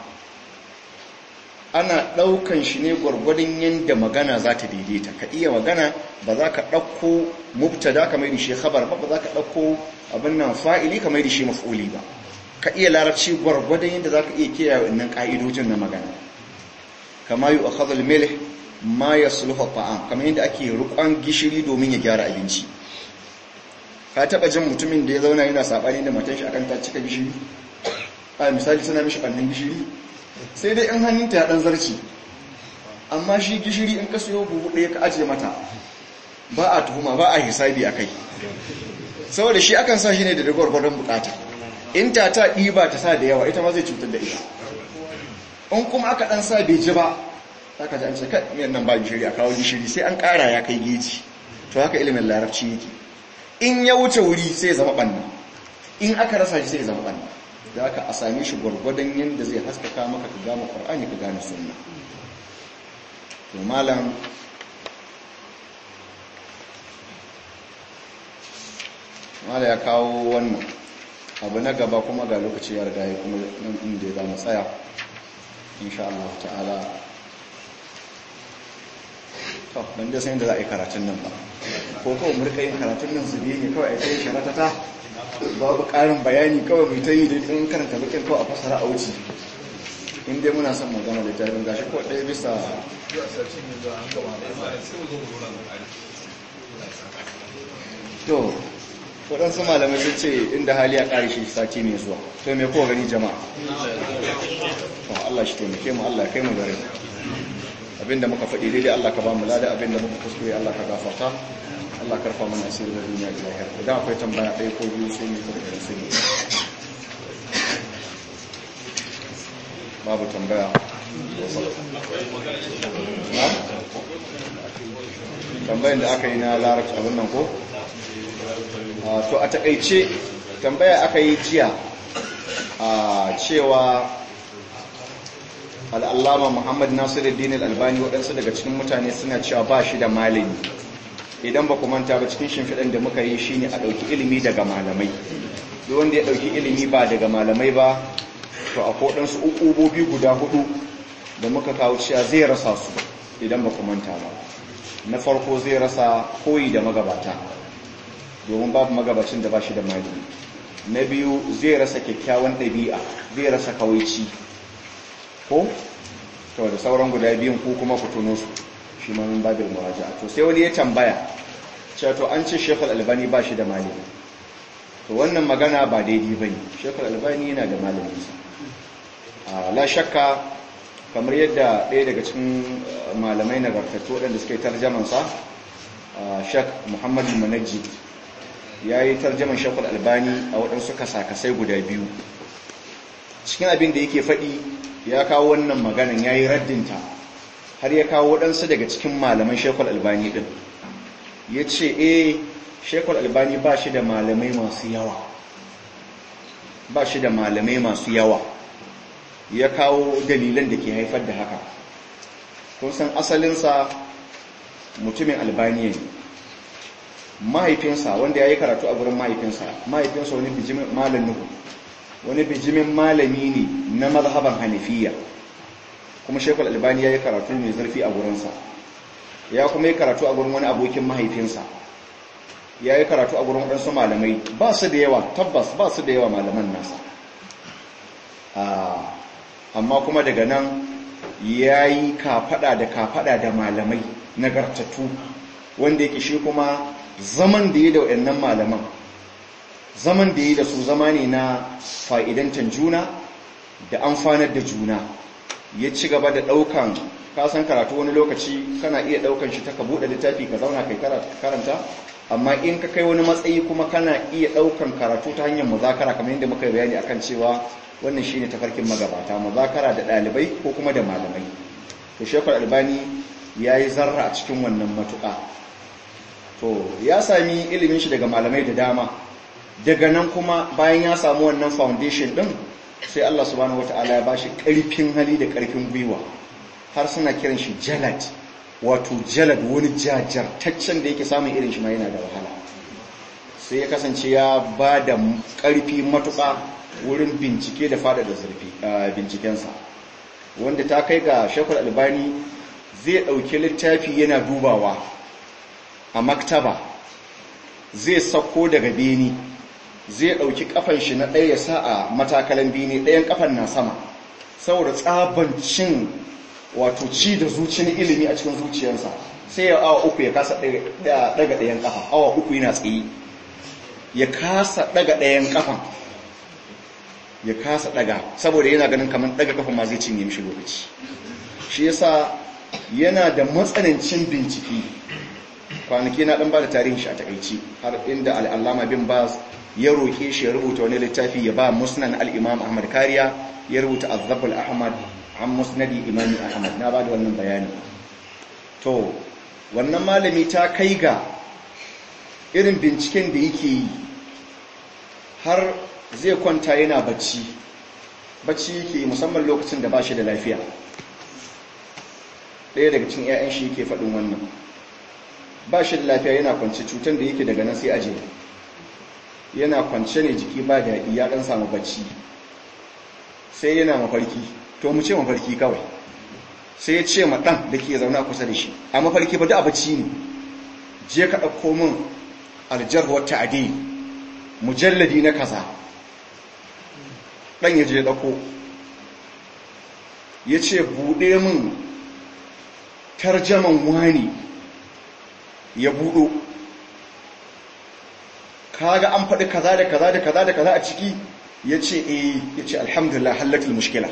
ana daukan shi ne gurgurdin yanda magana za ta daidaita ka iya magana ba za ka dauko mubtada kamar da shi khabar ba ba za ka dauko abin nan fa'ili kamar da shi maf'uli ba ka iya larabci gwargwadon yadda za ka iya kiyaye wannan ƙa'idojin na magana kama yi a khazal melih ma ya sulhu ta'am kamar yadda ake rukon gishiri domin ya gyara abinci ka taɓa jin mutumin da ya zauna yana saɓani da matan shi akan ta cika gishiri a misali suna mishi ɓannan gishiri sai dai in hannunta ya ɗan zarci amma shi gishiri in ka siyo buhu ɗaya ka ajiye mata ba a tuhuma ba a hisabi a kai saboda shi akan sa shi ne da gwargwadon bukata in ta ta ɗiba ta sa da yawa ita ma zai cutar da ita in kuma aka ɗan sa bai ji ba aka ji an ce kai miyan nan ba gishiri a kawo gishiri sai an ƙara ya kai geji to haka ilimin larabci yake in ya wuce wuri sai ya zama ɓanna in aka rasa shi sai zama ɓanna da aka a same shi gwargwadon yadda zai haskaka maka ka gane ƙwar'ani ka gane sunna to malam mala ya kawo wannan abu na gaba kuma ga lokaci ya riga ya kuma nan inda ya zama tsaya insha Allah ta'ala to ban da san da za a yi karatun nan ba ko kawai mu rika yin karatun nan zube ne kawai a kai sharatata babu ƙarin bayani kawai mu ta yi da in karanta bakin kawai a fasara a wuce in dai muna son magana da jami'in gashi ko ɗaya bisa to waɗansu malamai sun ce inda hali ya ƙari shi sati mai zuwa to mai kowa gani jama'a to Allah shi taimake mu Allah kai mu gare abinda muka faɗi daidai Allah ka ba mu lada abinda muka kuskure Allah ka gafarta Allah karfa mana asiri da duniya da lahira idan akwai tambaya ɗaya ko biyu sai mu ta da sai babu tambaya tambayin da aka yi na larabci abin nan ko to a takaice tambaya aka yi jiya a cewa al'allama muhammad nasiruddin al'albani waɗansu daga cikin mutane suna cewa ba shi da malami idan ba manta ba cikin shimfiɗan da muka yi shine a ɗauki ilimi daga malamai duk wanda ya ɗauki ilimi ba daga malamai ba to a koɗansu ukubobi guda hudu da muka kawo cewa zai rasa su idan ba manta ba na farko zai rasa koyi da magabata domin babu magabacin da ba shi da malami na biyu zai rasa kyakkyawan ɗabi'a zai rasa kawaici ko to da sauran guda biyun ko kuma ku tuno su shi ma min babin muraja to sai wani ya tambaya cewa to an ce Sheikh Al-Albani ba shi da malami to wannan magana ba daidai bane Sheikh Al-Albani yana da malami sa la shakka kamar yadda ɗaya daga cikin malamai nagartattu waɗanda suka yi tarjaman sa Sheikh Muhammad Munajjid ya yi tarjaman Sheikh Al-Albani a waɗansu kasakasai guda biyu cikin abin da yake faɗi ya kawo wannan maganan ya yi raddinta har ya kawo waɗansu daga cikin malaman shekul albani ɗin ya ce e shekul albani ba shi da malamai masu yawa ba shi da malamai masu yawa ya kawo dalilan da ke haifar da haka kun san asalinsa mutumin albaniya ne mahaifinsa wanda ya yi karatu a gurin mahaifinsa mahaifinsa wani bijimin malam nuhu wani bijimin malami ne na mazhaban hanafiya kuma shekul albani ya yi karatu mai zurfi a gurinsa ya kuma yi karatu a gurin wani abokin mahaifinsa ya yi karatu a gurin waɗansu malamai ba su da yawa tabbas ba su da yawa malaman nasa amma kuma daga nan ya yi kafaɗa da kafaɗa da malamai nagartattu wanda yake shi kuma zaman da ya da waɗannan malaman zaman da ya da su zama ne na fa'idantar juna da amfanar da juna ya ci gaba da ɗaukan kasan karatu wani lokaci kana iya ɗaukan shi ta ka buɗe littafi ka zauna kai karanta amma in ka kai wani matsayi kuma kana iya ɗaukan karatu ta hanyar muzakara kamar yadda muka yi bayani akan cewa wannan shine tafarkin magabata muzakara da ɗalibai ko kuma da malamai to shekul albani ya yi zarra a cikin wannan matuƙa to ya sami ilimin shi daga malamai da dama daga nan kuma bayan ya samu wannan foundation ɗin sai Allah subhanahu wata'ala ya bashi ƙarfin hali da ƙarfin gwiwa har suna kiran shi jalad wato jalad wani jajartaccen da yake samun irin shi ma yana da wahala sai ya kasance ya ba da ƙarfi matuƙa wurin bincike da fada da zurfi bincikensa wanda ta kai ga shekul albani zai ɗauki littafi yana dubawa a maktaba zai sako daga beni zai ɗauki ƙafan shi na ɗaya sa a matakalan bini ɗayan ƙafan na sama saboda tsabancin wato ci da zuciyar ilimi a cikin zuciyarsa sai ya awa uku ya kasa ɗaga ɗayan ƙafa awa uku yana tsaye ya kasa ɗaga ɗayan ƙafan ya kasa ɗaga saboda yana ganin kamar ɗaga ƙafan ma zai cinye mishi lokaci shi yasa yana da matsanancin bincike kwanaki na ɗan ba da tarihin shi a takaici har inda al'allama bin baz ya roƙe shi ya rubuta wani littafi ya ba musnan al'imam ahmad kariya ya rubuta azabul ahmad an musnadi imami ahmad na ba da wannan bayani to wannan malami ta kai ga irin binciken da yake yi har zai kwanta yana bacci bacci yake musamman lokacin da ba shi da lafiya ɗaya daga cikin 'ya'yan shi yake faɗin wannan ba shi da lafiya yana kwance cutar da yake daga nan sai aje yana kwance ne jiki ba daɗi ya ɗan samu bacci sai yana mafarki to mu ce mafarki kawai sai ya ce ma ɗan da ke zaune a kusa da shi a mafarki ba da a bacci ne je ka ɗauko min aljar wata ade mujalladi na kaza ɗan ya je ɗauko ya ce buɗe min tarjaman wani ya buɗo kaga an faɗi kaza da kaza da kaza da kaza a ciki ya ce eh ya ce alhamdulillah hallatul mushkila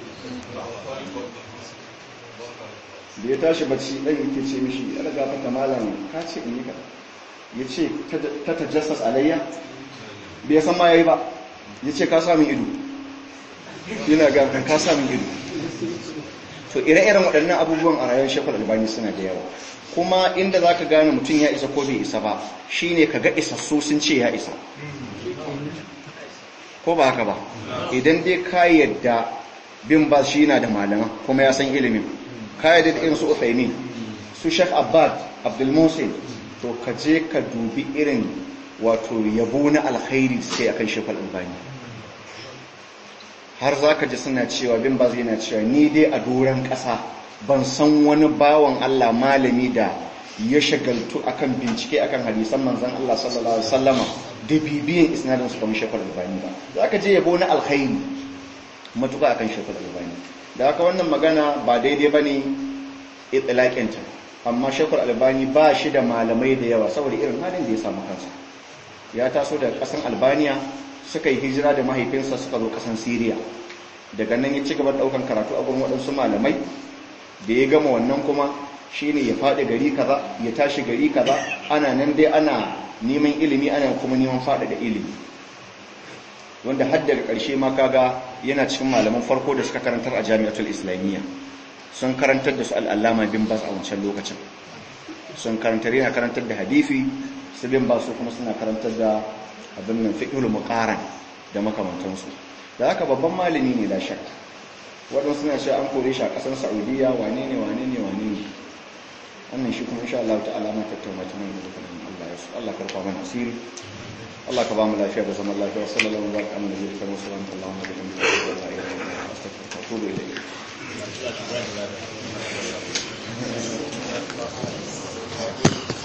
da ya tashi bacci ɗan yake ce mishi yana gafata malam ka ce in yi ka ya ce ta tajassas alayya bai san ma ya yi ba ya ce ka samun ido yana gafata ka samun ido to ire-iren waɗannan abubuwan a rayuwar shekul albani suna da yawa kuma inda za ka gane mutum ya isa ko bai isa ba shine ka ga isassu sun ce ya isa ko ba haka ba idan dai ka yadda bin ba shi na da malama kuma ya san ilimin ka yadda da irin su uthaymin su shek abbad abdulmusin to ka je ka dubi irin wato yabo na alkhairi sai akan shekul albani har za ka ji suna cewa bin ba zai na cewa ni dai a doron ƙasa ban san wani bawan Allah malami da ya shagaltu akan bincike akan hadisan manzan Allah sallallahu alaihi wasallama da bibiyan isnadin su kamar shekul albani ba za ka je yabo na alkhairi matuƙa akan shekul albani da haka wannan magana ba daidai ba ne itilaƙinta amma shekul albani ba shi da malamai da yawa saboda irin halin da ya samu kansa ya taso daga ƙasan albaniya suka yi hijira da mahaifinsa suka zo ƙasan siriya daga nan ya ci gaba ɗaukan karatu a gurin waɗansu malamai da ya gama wannan kuma shine ya faɗi gari kaza ya tashi gari kaza ana nan dai ana neman ilimi ana kuma neman faɗi da ilimi wanda har daga ƙarshe ma kaga yana cikin malaman farko da suka karantar a jami'atul islamiyya sun karantar da su al'allama bin bas a wancan lokacin sun karantar yana karantar da hadifi su bin bas su kuma suna karantar da abin nan fiqhul muqaran da makamantansu da haka babban malami ne da shakka waɗansu suna cewa an kore shi a ƙasar saudiya wane ne wane ne wane ne wannan shi kuma insha Allah ta'ala ma tattauna ta nan da kuma Allah ya su Allah karfa mana asiri Allah ka ba mu lafiya da zaman lafiya sallallahu alaihi wa sallam nabiyyi karim sallallahu alaihi wa sallam wa la ilaha illa anta astaghfiruka wa atubu ilayk